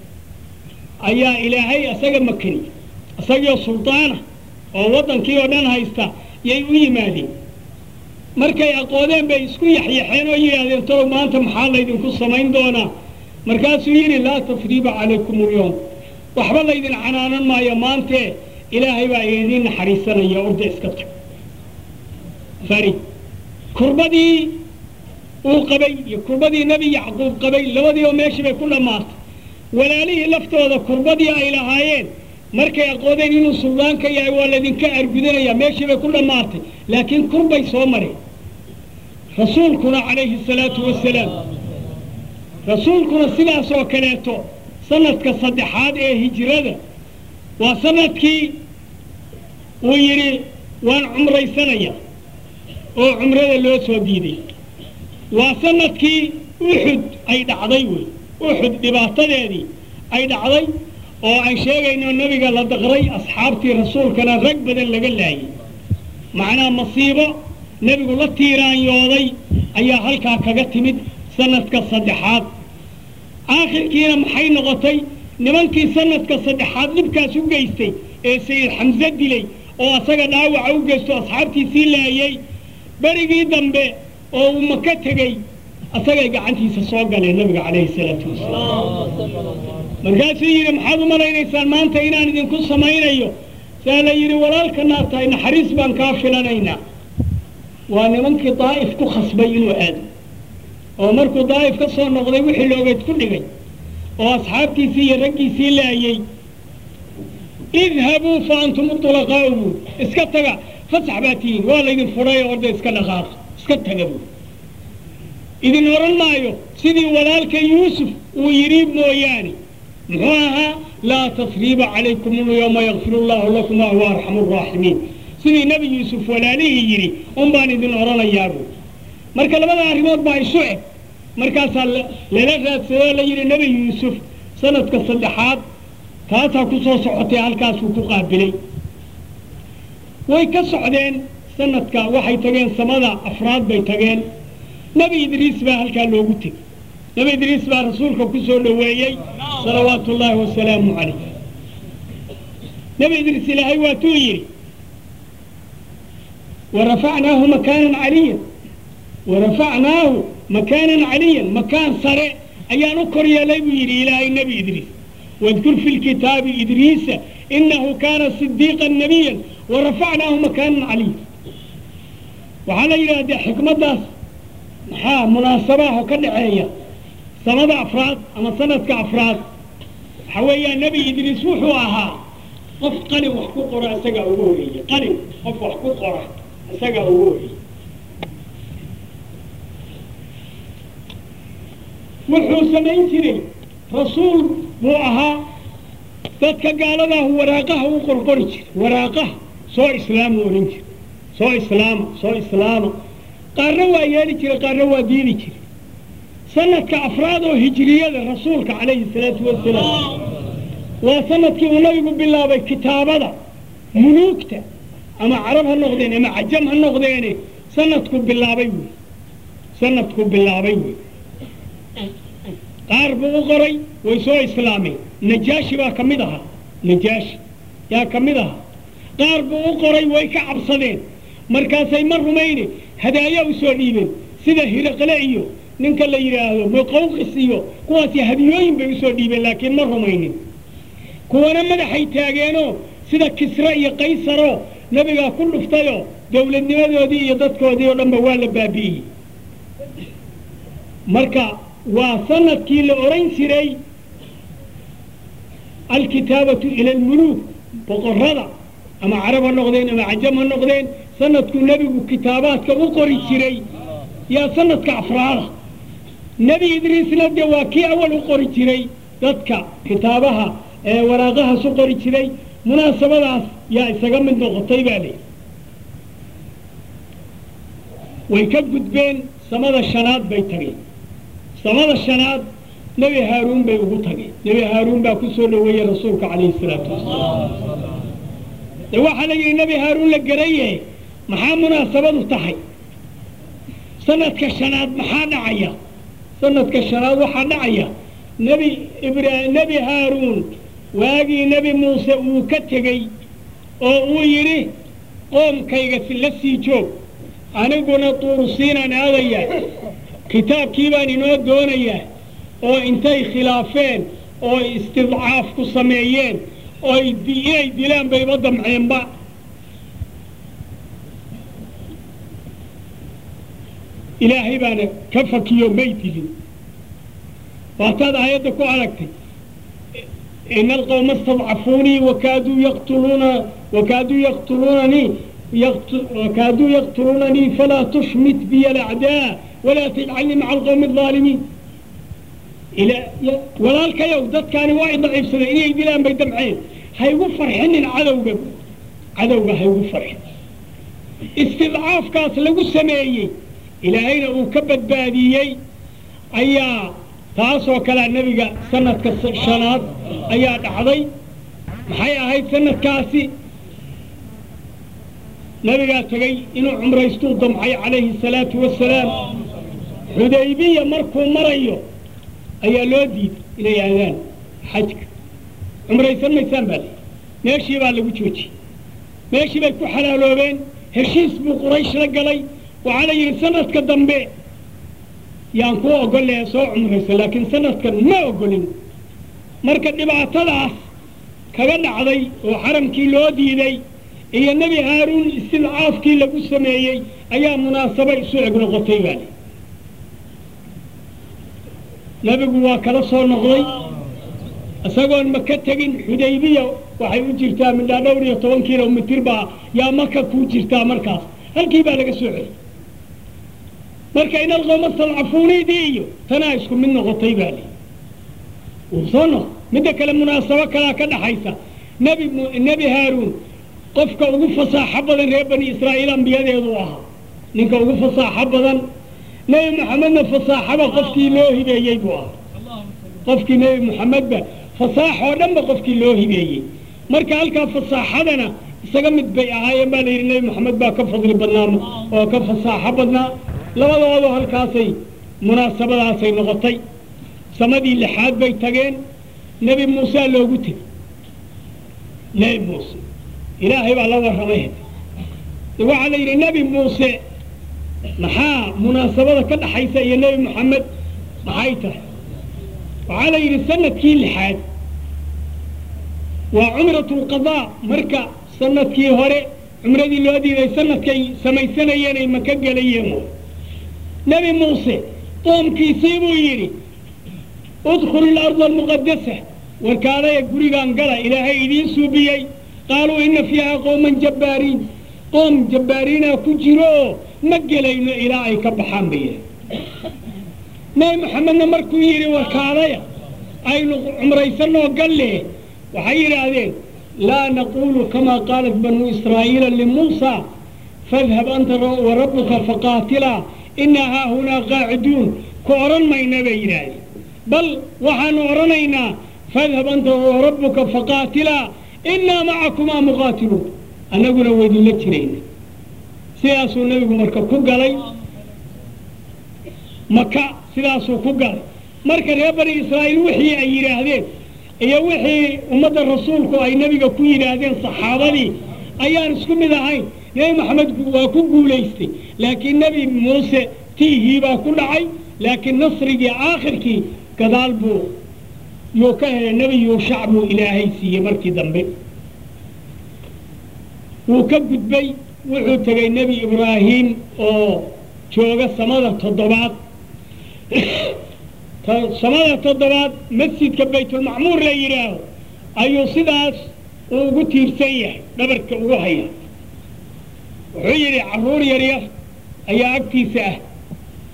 Speaker 1: ayaa ilaahay asaga makani isagoo suldaana oo waddankii oo dhan haysta yay u yimaadeen markay aqoodeen bay isku yaxyaxeen oo yidhaahdeen talow maanta maxaa laydinku samayn doonaa markaasuu yidhi laa tafriiba calaykum ulyoom waxba laydin canaanan maayo maantee ilaahay baa idiin naxariisanaya orda iska tag fari kurbadii uu qabay iyo kurbadii nebi yacquub qabay labadii oo meeshii bay ku dhammaatay walaalihii laftooda kurbadii ay lahaayeen markay aqoodeen inuu suldaanka yahay waa laydinka argudanaya meeshii bay ku dhammaatay laakiin kurbay soo mareen rasuulkuna calayhi salaatu wasalaam rasuulkuna sidaas oo kaleeto sanadka saddexaad ee hijrada waa sanadkii uu yidhi waan cumraysanaya oo cumrada loo soo diiday waa sanadkii uxud ay dhacday wey uxud dhibaatadeedii ay dhacday oo aan sheegayno nebiga la daqray asxaabtii rasuulkana rag badan laga laayay macnaa masiibo nebigu la tiiraanyooday ayaa halkaa kaga timid sanadka saddexaad aakhirkiina maxay noqotay nimankii sanadka saddexaad dhibkaas u geystay ee sayid xamse dilay oo asaga dhaawaca u geysto asxaabtiisii laayay berigii dambe oo uu maka tegey asagay gacantiisa soo galeen nabiga calayhi salaatu wasalaam markaasuu yidhi maxaad u malaynaysaan maanta inaan idinku samaynayo saa la yidhi walaalkanaa tahay naxariis baan kaa filanaynaa waa nimankii daa'if ku khasbay inuu aado oo markuu daa'if ka soo noqday wixii loogeed ku dhigay oo asxaabtiisii iyo raggiisii laayey idhabuu fa antum ulaqaa'u buur iska taga fasax baa tihiin waa laydin fudhay orda iska dhaqaaqa iska taga buur idin odhan maayo sidii walaalka yuusuf uu yidhi mooyaane muxuu ahaa laa tasriiba calaykum ulyawma yakfir allahu lakum wa huwa arxamu raaximiin sidii nebi yuusuf walaalihii yidhi un baan idin odhanayaa buur marka labada arrimood baa isu eg markaasaa lala raadsadoo la yidhi nebi yuusuf sanadka saddexaad taasaa ku soo socotay halkaasuu ku qaabilay way ka socdeen sanadka waxay tageen samada afraad bay tageen nebi idriis baa halkaa loogu tegey nebi idriis baa rasuulka ku soo dhoweeyey salawaatu ullaahi wasalaamu calayh nebi idriis ilaahay waatuu yidhi warafacnaahu makaanan caliyan warafacnaahu makaanan caliyan makaan sare ayaan u kor yeelay buu yidhi ilaahay nebi idriis واذكر في الكتاب إدريس إنه كان صديقا نبيا ورفعناه مكانا عليا وعلى إلى حكمة داس محا مناسبة وكدعية سنة أفراد أما سنة كأفراد حويا نبي إدريس وحوها قف قلي وحكو قرى أسقى أولي قلي قف وحكو قرى أسقى أولي وحو سمين جري rasuul buu ahaa dadka gaaladaah waraaqaha u qorqori jira waraaqaha soo islaamu odhan jira soo islaama soo islaama qaarna waa yeeli jira qaarna waa diidi jira sanadka afraad oo hijriyada rasuulka calayhi salaatu wasalaam waa sanadkii uu nabigu bilaabay kitaabada muluugta ama carab ha noqdeen ama cajam ha noqdeene sanadku bilaabay wey sanadku bilaabay wey qaar buu u qoray way soo islaameen najaashi baa ka mid ahaa najaashi yaa ka mid ahaa qaar buu u qoray way ka cabsadeen markaasay ma rumayne hadaaya u soo dhiibeen sida hiraqle iyo ninka la yidhaahdo muqawqis iyo kuwaasi hadiyooyin bay usoo dhiibeen laakiin ma rumaynin kuwana madaxay taageenoo sida kisre iyo qaysaroo nebigaa ku dhuftayoo dowladnimadoodii iyo dadkoodii oo dhanba waa la baabi'iyey marka waa sanadkii la odhan jiray alkitaabatu ila almuluuk boqorrada ama carab ha noqdeen ama cajam ha noqdeen sanadkuu nebigu kitaabaadka u qori jiray yaa sanadka afraada nebi idriisna dee waa kii awal u qori jiray dadka kitaabaha ee waraaqahaas u qori jiray munaasabadaas yaa isaga mid noqotay baa layidhi way ka gudbeen samada shanaad bay tageen samada shanaad nebi haaruun bay ugu tageen nebi haaruun baa ku soo dhoweeyey rasuulka calayhi salaatu wasalaam de waxaa la yidhi nebi haaruun la garaye maxaa munaasabadu tahay sanadka shanaad maxaa dhacaya sanadka shanaad waxaa dhacaya nebi ibra nebi haaruun waagii nebi muuse uu ka tegey oo uu yidhi qoomkayga la sii joog aniguna tuurusiinaan aadaya kitaabkii baan inoo doonayaa oo intay khilaafeen oo istidcaaf ku sameeyeen oo inay dilaan bayba damceenba ilaahay baana ka fakiyo may dilin waataad aayadda ku aragtay ina alqawma istadcafuunii wakaaduu yaqtuluuna wakaaduu yaqtuluunanii wakaaduu yaqtuluunanii falaa tushmit biya alacdaa walaa tajcalnii maca alqawmi alظaalimiin walaalkayow dadkaani waa i daciifsadeen inay dilaan bay damceen haygu farxinin cadowga cadowga haygu farxin istidcaafkaas lagu sameeyey ilaahayna uu ka badbaadiyey ayaa taasoo kalea nebiga sanadka shanaad ayaa dhacday maxay ahayd sanadkaasi nebigaa tegey inuu cumraystuu damcay calayhi salaatu wasalaam xudaybiya markuu marayo ayaa loo diiday inay aadaan xajka cumraysan maysaan baa lii meeshii baa lagu joojiyey meeshii bay ku xalaaloobeen heshiis buu quraysh la galay waxaa la yidhi sanadka dambe yaan kuu ogolee soo cumraysa laakiin sanadkan ma ogolin marka dhibaatadaas kaga dhacday oo xaramkii loo diiday iyo nebi haaruun istidcaafkii lagu sameeyey ayaa munaasabo isu eg noqotay baa li nebigu waa kala soo noqday isagoon maka tegin xudaybiya waxay u jirtaa midhaa dhowr iyo toban kilomitir baa yaa maka kuu jirtaa markaas halkii baa laga soo celiyey marka in alqowma stadcafuuniidii iyo tanaa isku mid noqotay baa li wuu soo noq midda kale munaasabo kalaa ka dhaxaysa nebi nebi haaruun qofka ugu fasaaxo badan reer bani israa'iil ambiyadeedu ahaa ninka ugu fasaaxo badan nebi moxamedna fasaaxaba qofkii loo hibeeyey buu ahaa qofkii nebi moxamedba fasaax oo dhanba qofkii loo hibeeyey marka halkaa fasaaxadana isaga mid bay ahaayeen baa la yidhi nebi moxamed baa ka fadli badnaa oo ka fasaaxo badnaa labadoodu halkaasay munaasabadaasay noqotay samadii lixaad bay tageen nebi muusaa loogu tegey nebi muuse ilaahay baa la warramay waxaa la yidhi nebi muuse maxaa munaasabada ka dhaxaysa iyo nebi moxamed maxay tahay waxaa la yidhi sanadkii lixaad waa cumratu lqadaa marka sanadkii hore cumradii loo diiday sanadkay samaysanayeen ay maka gelayeen nebi muuse qoomkiisii buu yidhi udkhulu ilarda almuqadasa warkaadaya gurigaan gala ilaahay idiin suubiyey qaaluu ina fiiha qowman jabbaariin qoom jabbaariinaa ku jiro oo ma gelayno ilaa ay ka baxaan bay yidhi nebi moxamedna markuu yidhi warkaadaya aynu cumraysanoo galle waxay yidhaahdeen laa naqulu kama qaalat banuu israa'iila limuusa fadhab anta warabbuka faqaatilaa inaa haahunaa qaaciduun ku odhan mayna bay yidhaahdeen bal waxaanu odhanaynaa fadhab anta warabbuka faqaatilaa inaa macakumaa muqaatiluun annaguna waydinla jirayna sidaasuu nebigu marka ku galay maka sidaasuu ku galay marka reer bani israa'iil wixii ay yidhaahdeen iyo wixii ummadda rasuulku ay nebiga ku yidhaahdeen saxaabadii ayaan isku mid ahayn nebi maxamed waa ku guulaystay laakiin nebi muuse tiihii baa ku dhacay laakiin nasrigii aakhirkii gadaal buu yuu ka helay nebi yuushac buu ilaahay siiyey markii dambe wuu ka gudbay wuxuu tegey nebi ibraahim oo jooga samada toddobaad samada toddobaad masjidka baytulmacmuur la yidhaaho ayuu sidaas uu ugu tiirsan yahay dhabarka ugu haya wuxuu yidhi carruur yaryar ayaa agtiisa ah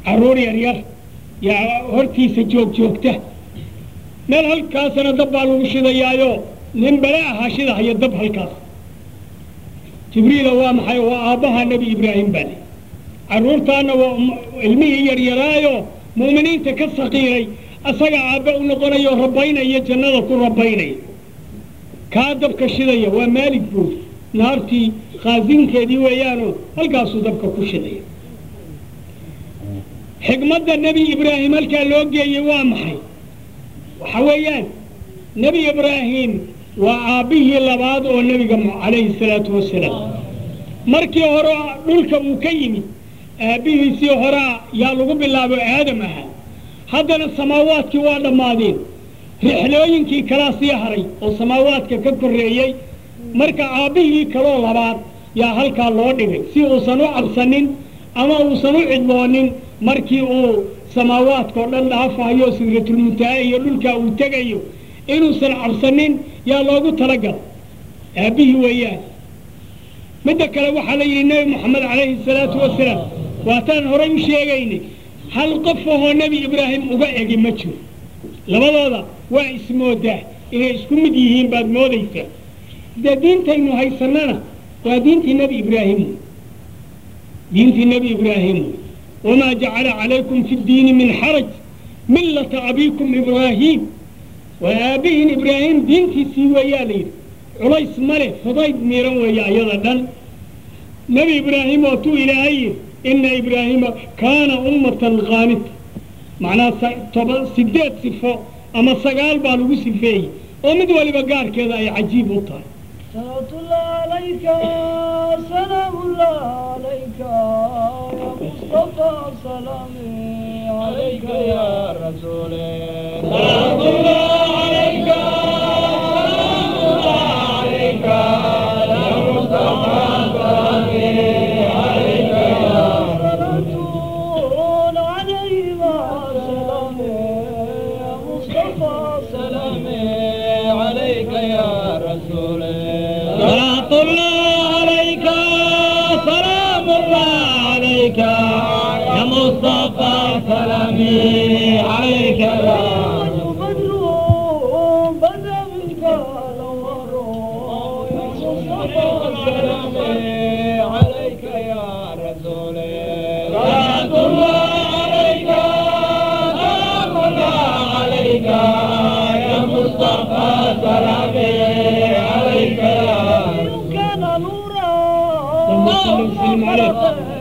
Speaker 1: carruur yar yar yaa hortiisa joog joogta meel halkaasana dab baa lagu shidayaayo nin bale ahaa shidahaya dab halkaas jibriila waa maxay waa aabbaha nebi ibraahim baa le carruurtaana waa ilmihii yaryaraayo mu'miniinta ka saqiiray asaga aabbe u noqonayo rabaynaya jannada ku rabaynaya kaa dabka shidaya waa maalig buur naartii khaasinkeedii weeyaanoo halkaasuu dabka ku shidaya xigmadda nebi ibraahim halkaa loo geeyey waa maxay waxa weeyaan nebi ibraahim waa aabbihii labaad oo nebiga calayhi salaatu wasalaam markii hore dhulka uu ka yimid aabbihiisii horaa yaa lagu bilaabo aadam ahaa haddana samaawaadkii waa dhammaadeen rixlooyinkii kalaa sii haray oo samaawaadka ka korreeyey marka aabbihii kaloo labaad yaa halkaa loo dhigay si uusan u cabsanin ama uusan u cidloonin markii uu samaawaadkao dhan dhaafayo sidratulmuntaha iyo dhulkaa uu tegayo inuusan cabsanin yaa loogu talagala aabbihii weeyaan midda kale waxaa la yidhi nebi moxamed calayhi salaatu wasalaam waataan horay u sheegaynay hal qof ahoo nebi ibraahim uga egi ma jiro labadooda waa ismoodaa inay isku mid yihiin baad moodaysaa dee diintaynu haysannana waa diintii nebi ibraahim wey diintii nebi ibraahim wey wamaa jacala calaykum fi ddiini min xaraj millata abiikum ibraahiim waa aabbihiin ibraahim diintiisii weeyaa la yidhi culays ma leh fudayd miiran weeye ayada dhan nebi ibraahim waatuu ilaahay yidhi ina ibraahiima kaana ummatan qaanita macnaha toba sideed sifo ama sagaal baa lagu sifeeyey oo mid waliba gaarkeeda ay cajiib u tahay
Speaker 2: صلاة الله عليك سلام الله عليك يا مصطفى سلامي عليك يا رسول سلام الله عليك سلام الله عليك يا مصطفى سلامي عليك يا رسول عليه سلامي يا مصطفى سلامي عليك يا رسول صلاة الله عليك سلام الله عليك يا مصطفى سلامي عليك يا بدر بدا منك الأنوار يا مصطفى سلامي عليك يا رسول صلاة الله عليك سلام الله عليك يا مصطفى سلامي عليك يا كان نورا
Speaker 1: اللهم صل وسلم عليه.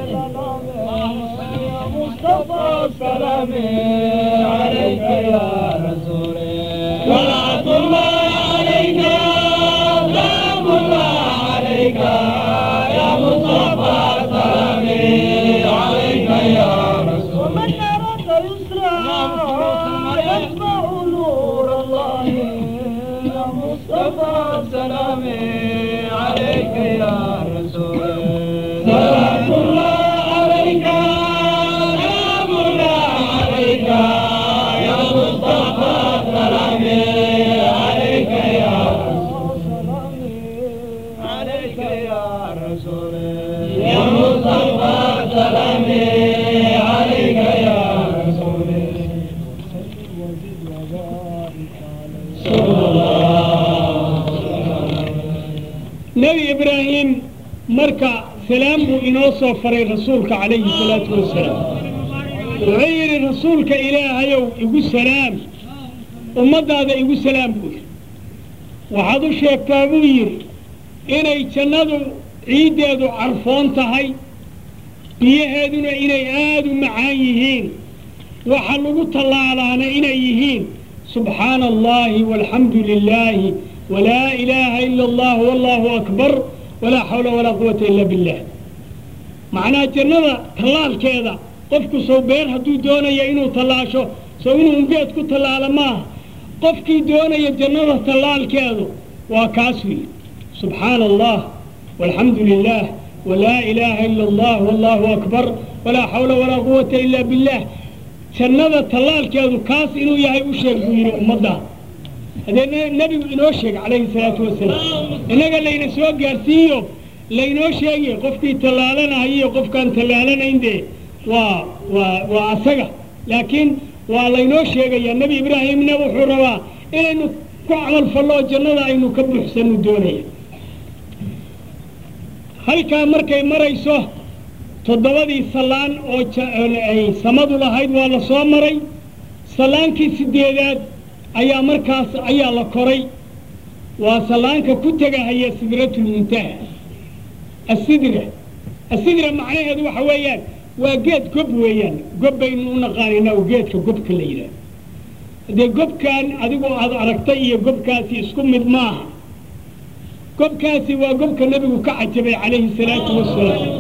Speaker 2: يا مصطفى سلامي عليك يا رسول صلاة الله عليك سلام الله عليك يا مصطفى سلامي عليك يا رسول ومن أراد يسرى يتبع نور الله يا مصطفى سلامي عليك يا رسول صلاة الله عليك سلام الله عليك يا مصطفى سلامي عليك يا رسول عليك يا رسول يا مصطفى سلامي عليك يا رسول
Speaker 1: nebi ibraahim marka salaam buu inoo soo faray rasuulka calayhi salaatu wasalaam wuxuu yidhi rasuulka ilaahayow igu salaam ummaddaada igu salaam buu yidhi waxaad u sheegtaa buu yidhi inay jannadu ciiddeedu carfoon tahay biyaheeduna inay aada u macaan yihiin waxa lagu tallaalaana inay yihiin subxaana allahi walxamdu lilaahi walaa ilaaha ila allah wallahu akbar walaa xawla walaa quwata ila billah macnaha jannada tallaalkeeda qofku sow beer hadduu doonaya inuu tallaasho sow inuu ungeed ku tallaalo maaha qofkii doonaya jannada tallaalkeedu waa kaas wiil subxaana allah walxamdu lilah walaa ilaaha ila allah wallahu akbar walaa xawla walaa quwata ila billah jannada tallaalkeedu kaas inuu yahay u sheeg buu yidhi ummadda haddee ne- nebigu inoo sheeg calayhi salaatu wasalaam innaga layna soo gaarsiiyo laynoo sheegiyo qofkii tallaalanahayiyo qofkaan tallaalanayn dee waa waa waa asaga laakiin waa laynoo sheegayaa nebi ibraahimna wuxuu rabaa inaynu ku camal fallo oo jannada aynu ka buuxsanu doonaya halkaa markay marayso toddobadii sallaan oo ay samadu lahayd waa la soo maray sallaankii sideedaad ayaa markaas ayaa la koray waa sallaanka ku tegahaya sidratulmuntaha asidra asidra macnaheedu waxa weeyaan waa geed gob weeyaan gob baynu u naqaanaynaa oo geedka gobka la yidhaah haddee gobkan adigoo aad aragtay iyo gobkaasi isku mid maaha gobkaasi waa gobka nebigu ka cajabay calayhi salaatu wasalaam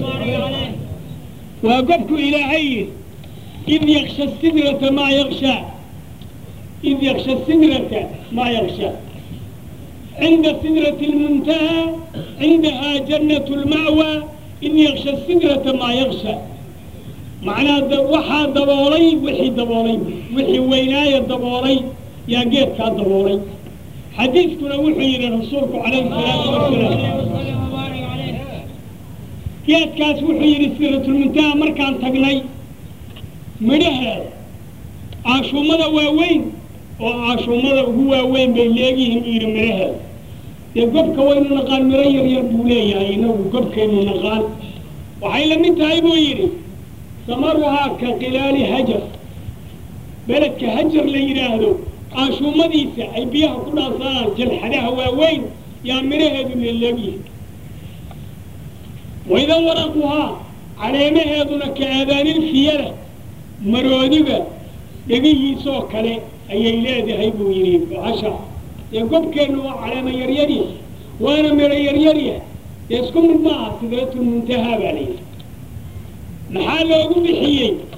Speaker 1: waa gobku ilaahay yidhi id yaksha sidrata maa yakshaa id yaksha sidrata maa yakshaa cinda sidrati lmuntaha cindahaa jannatu lma'wa id yaksha sidrata maa yaksha macnaa waxaa daboolay wixii daboolay wixii weynaaya daboolay yaa geedkaa daboolay xadiidkuna wuxuu yidhi rasuulku calayhi salaatu wasalaam geedkaas wuxuu yidhi siratulmuntaha markaan tagnay midhaheeda caashuumada waaweyn oo caashuumada ugu waaweyn bay leegyihiin buu yidhi midhaheeda dee gobka waynu naqaan midho yar yar buu leeyahay inagu gobkaynu naqaan waxay la mid tahay buu yidhi samaruhaa ka khilaali hajar beledka hajar la yidhaahdo caashuumadiisa ay biyaha ku dhaansanaan jalxadaha waaweyn yaa midhaheedu leleegyihin waydan waraquhaa caleemaheeduna ka aadaanilfiyada maroodiga dhegihiisoo kale ayay leedahay buu yidhi bahasha dee gobkeennu waa caleema yaryarya waana midho yaryarya dee isku mid maaha sidratulmuntahaa baa layidhi maxaa loogu bixiyey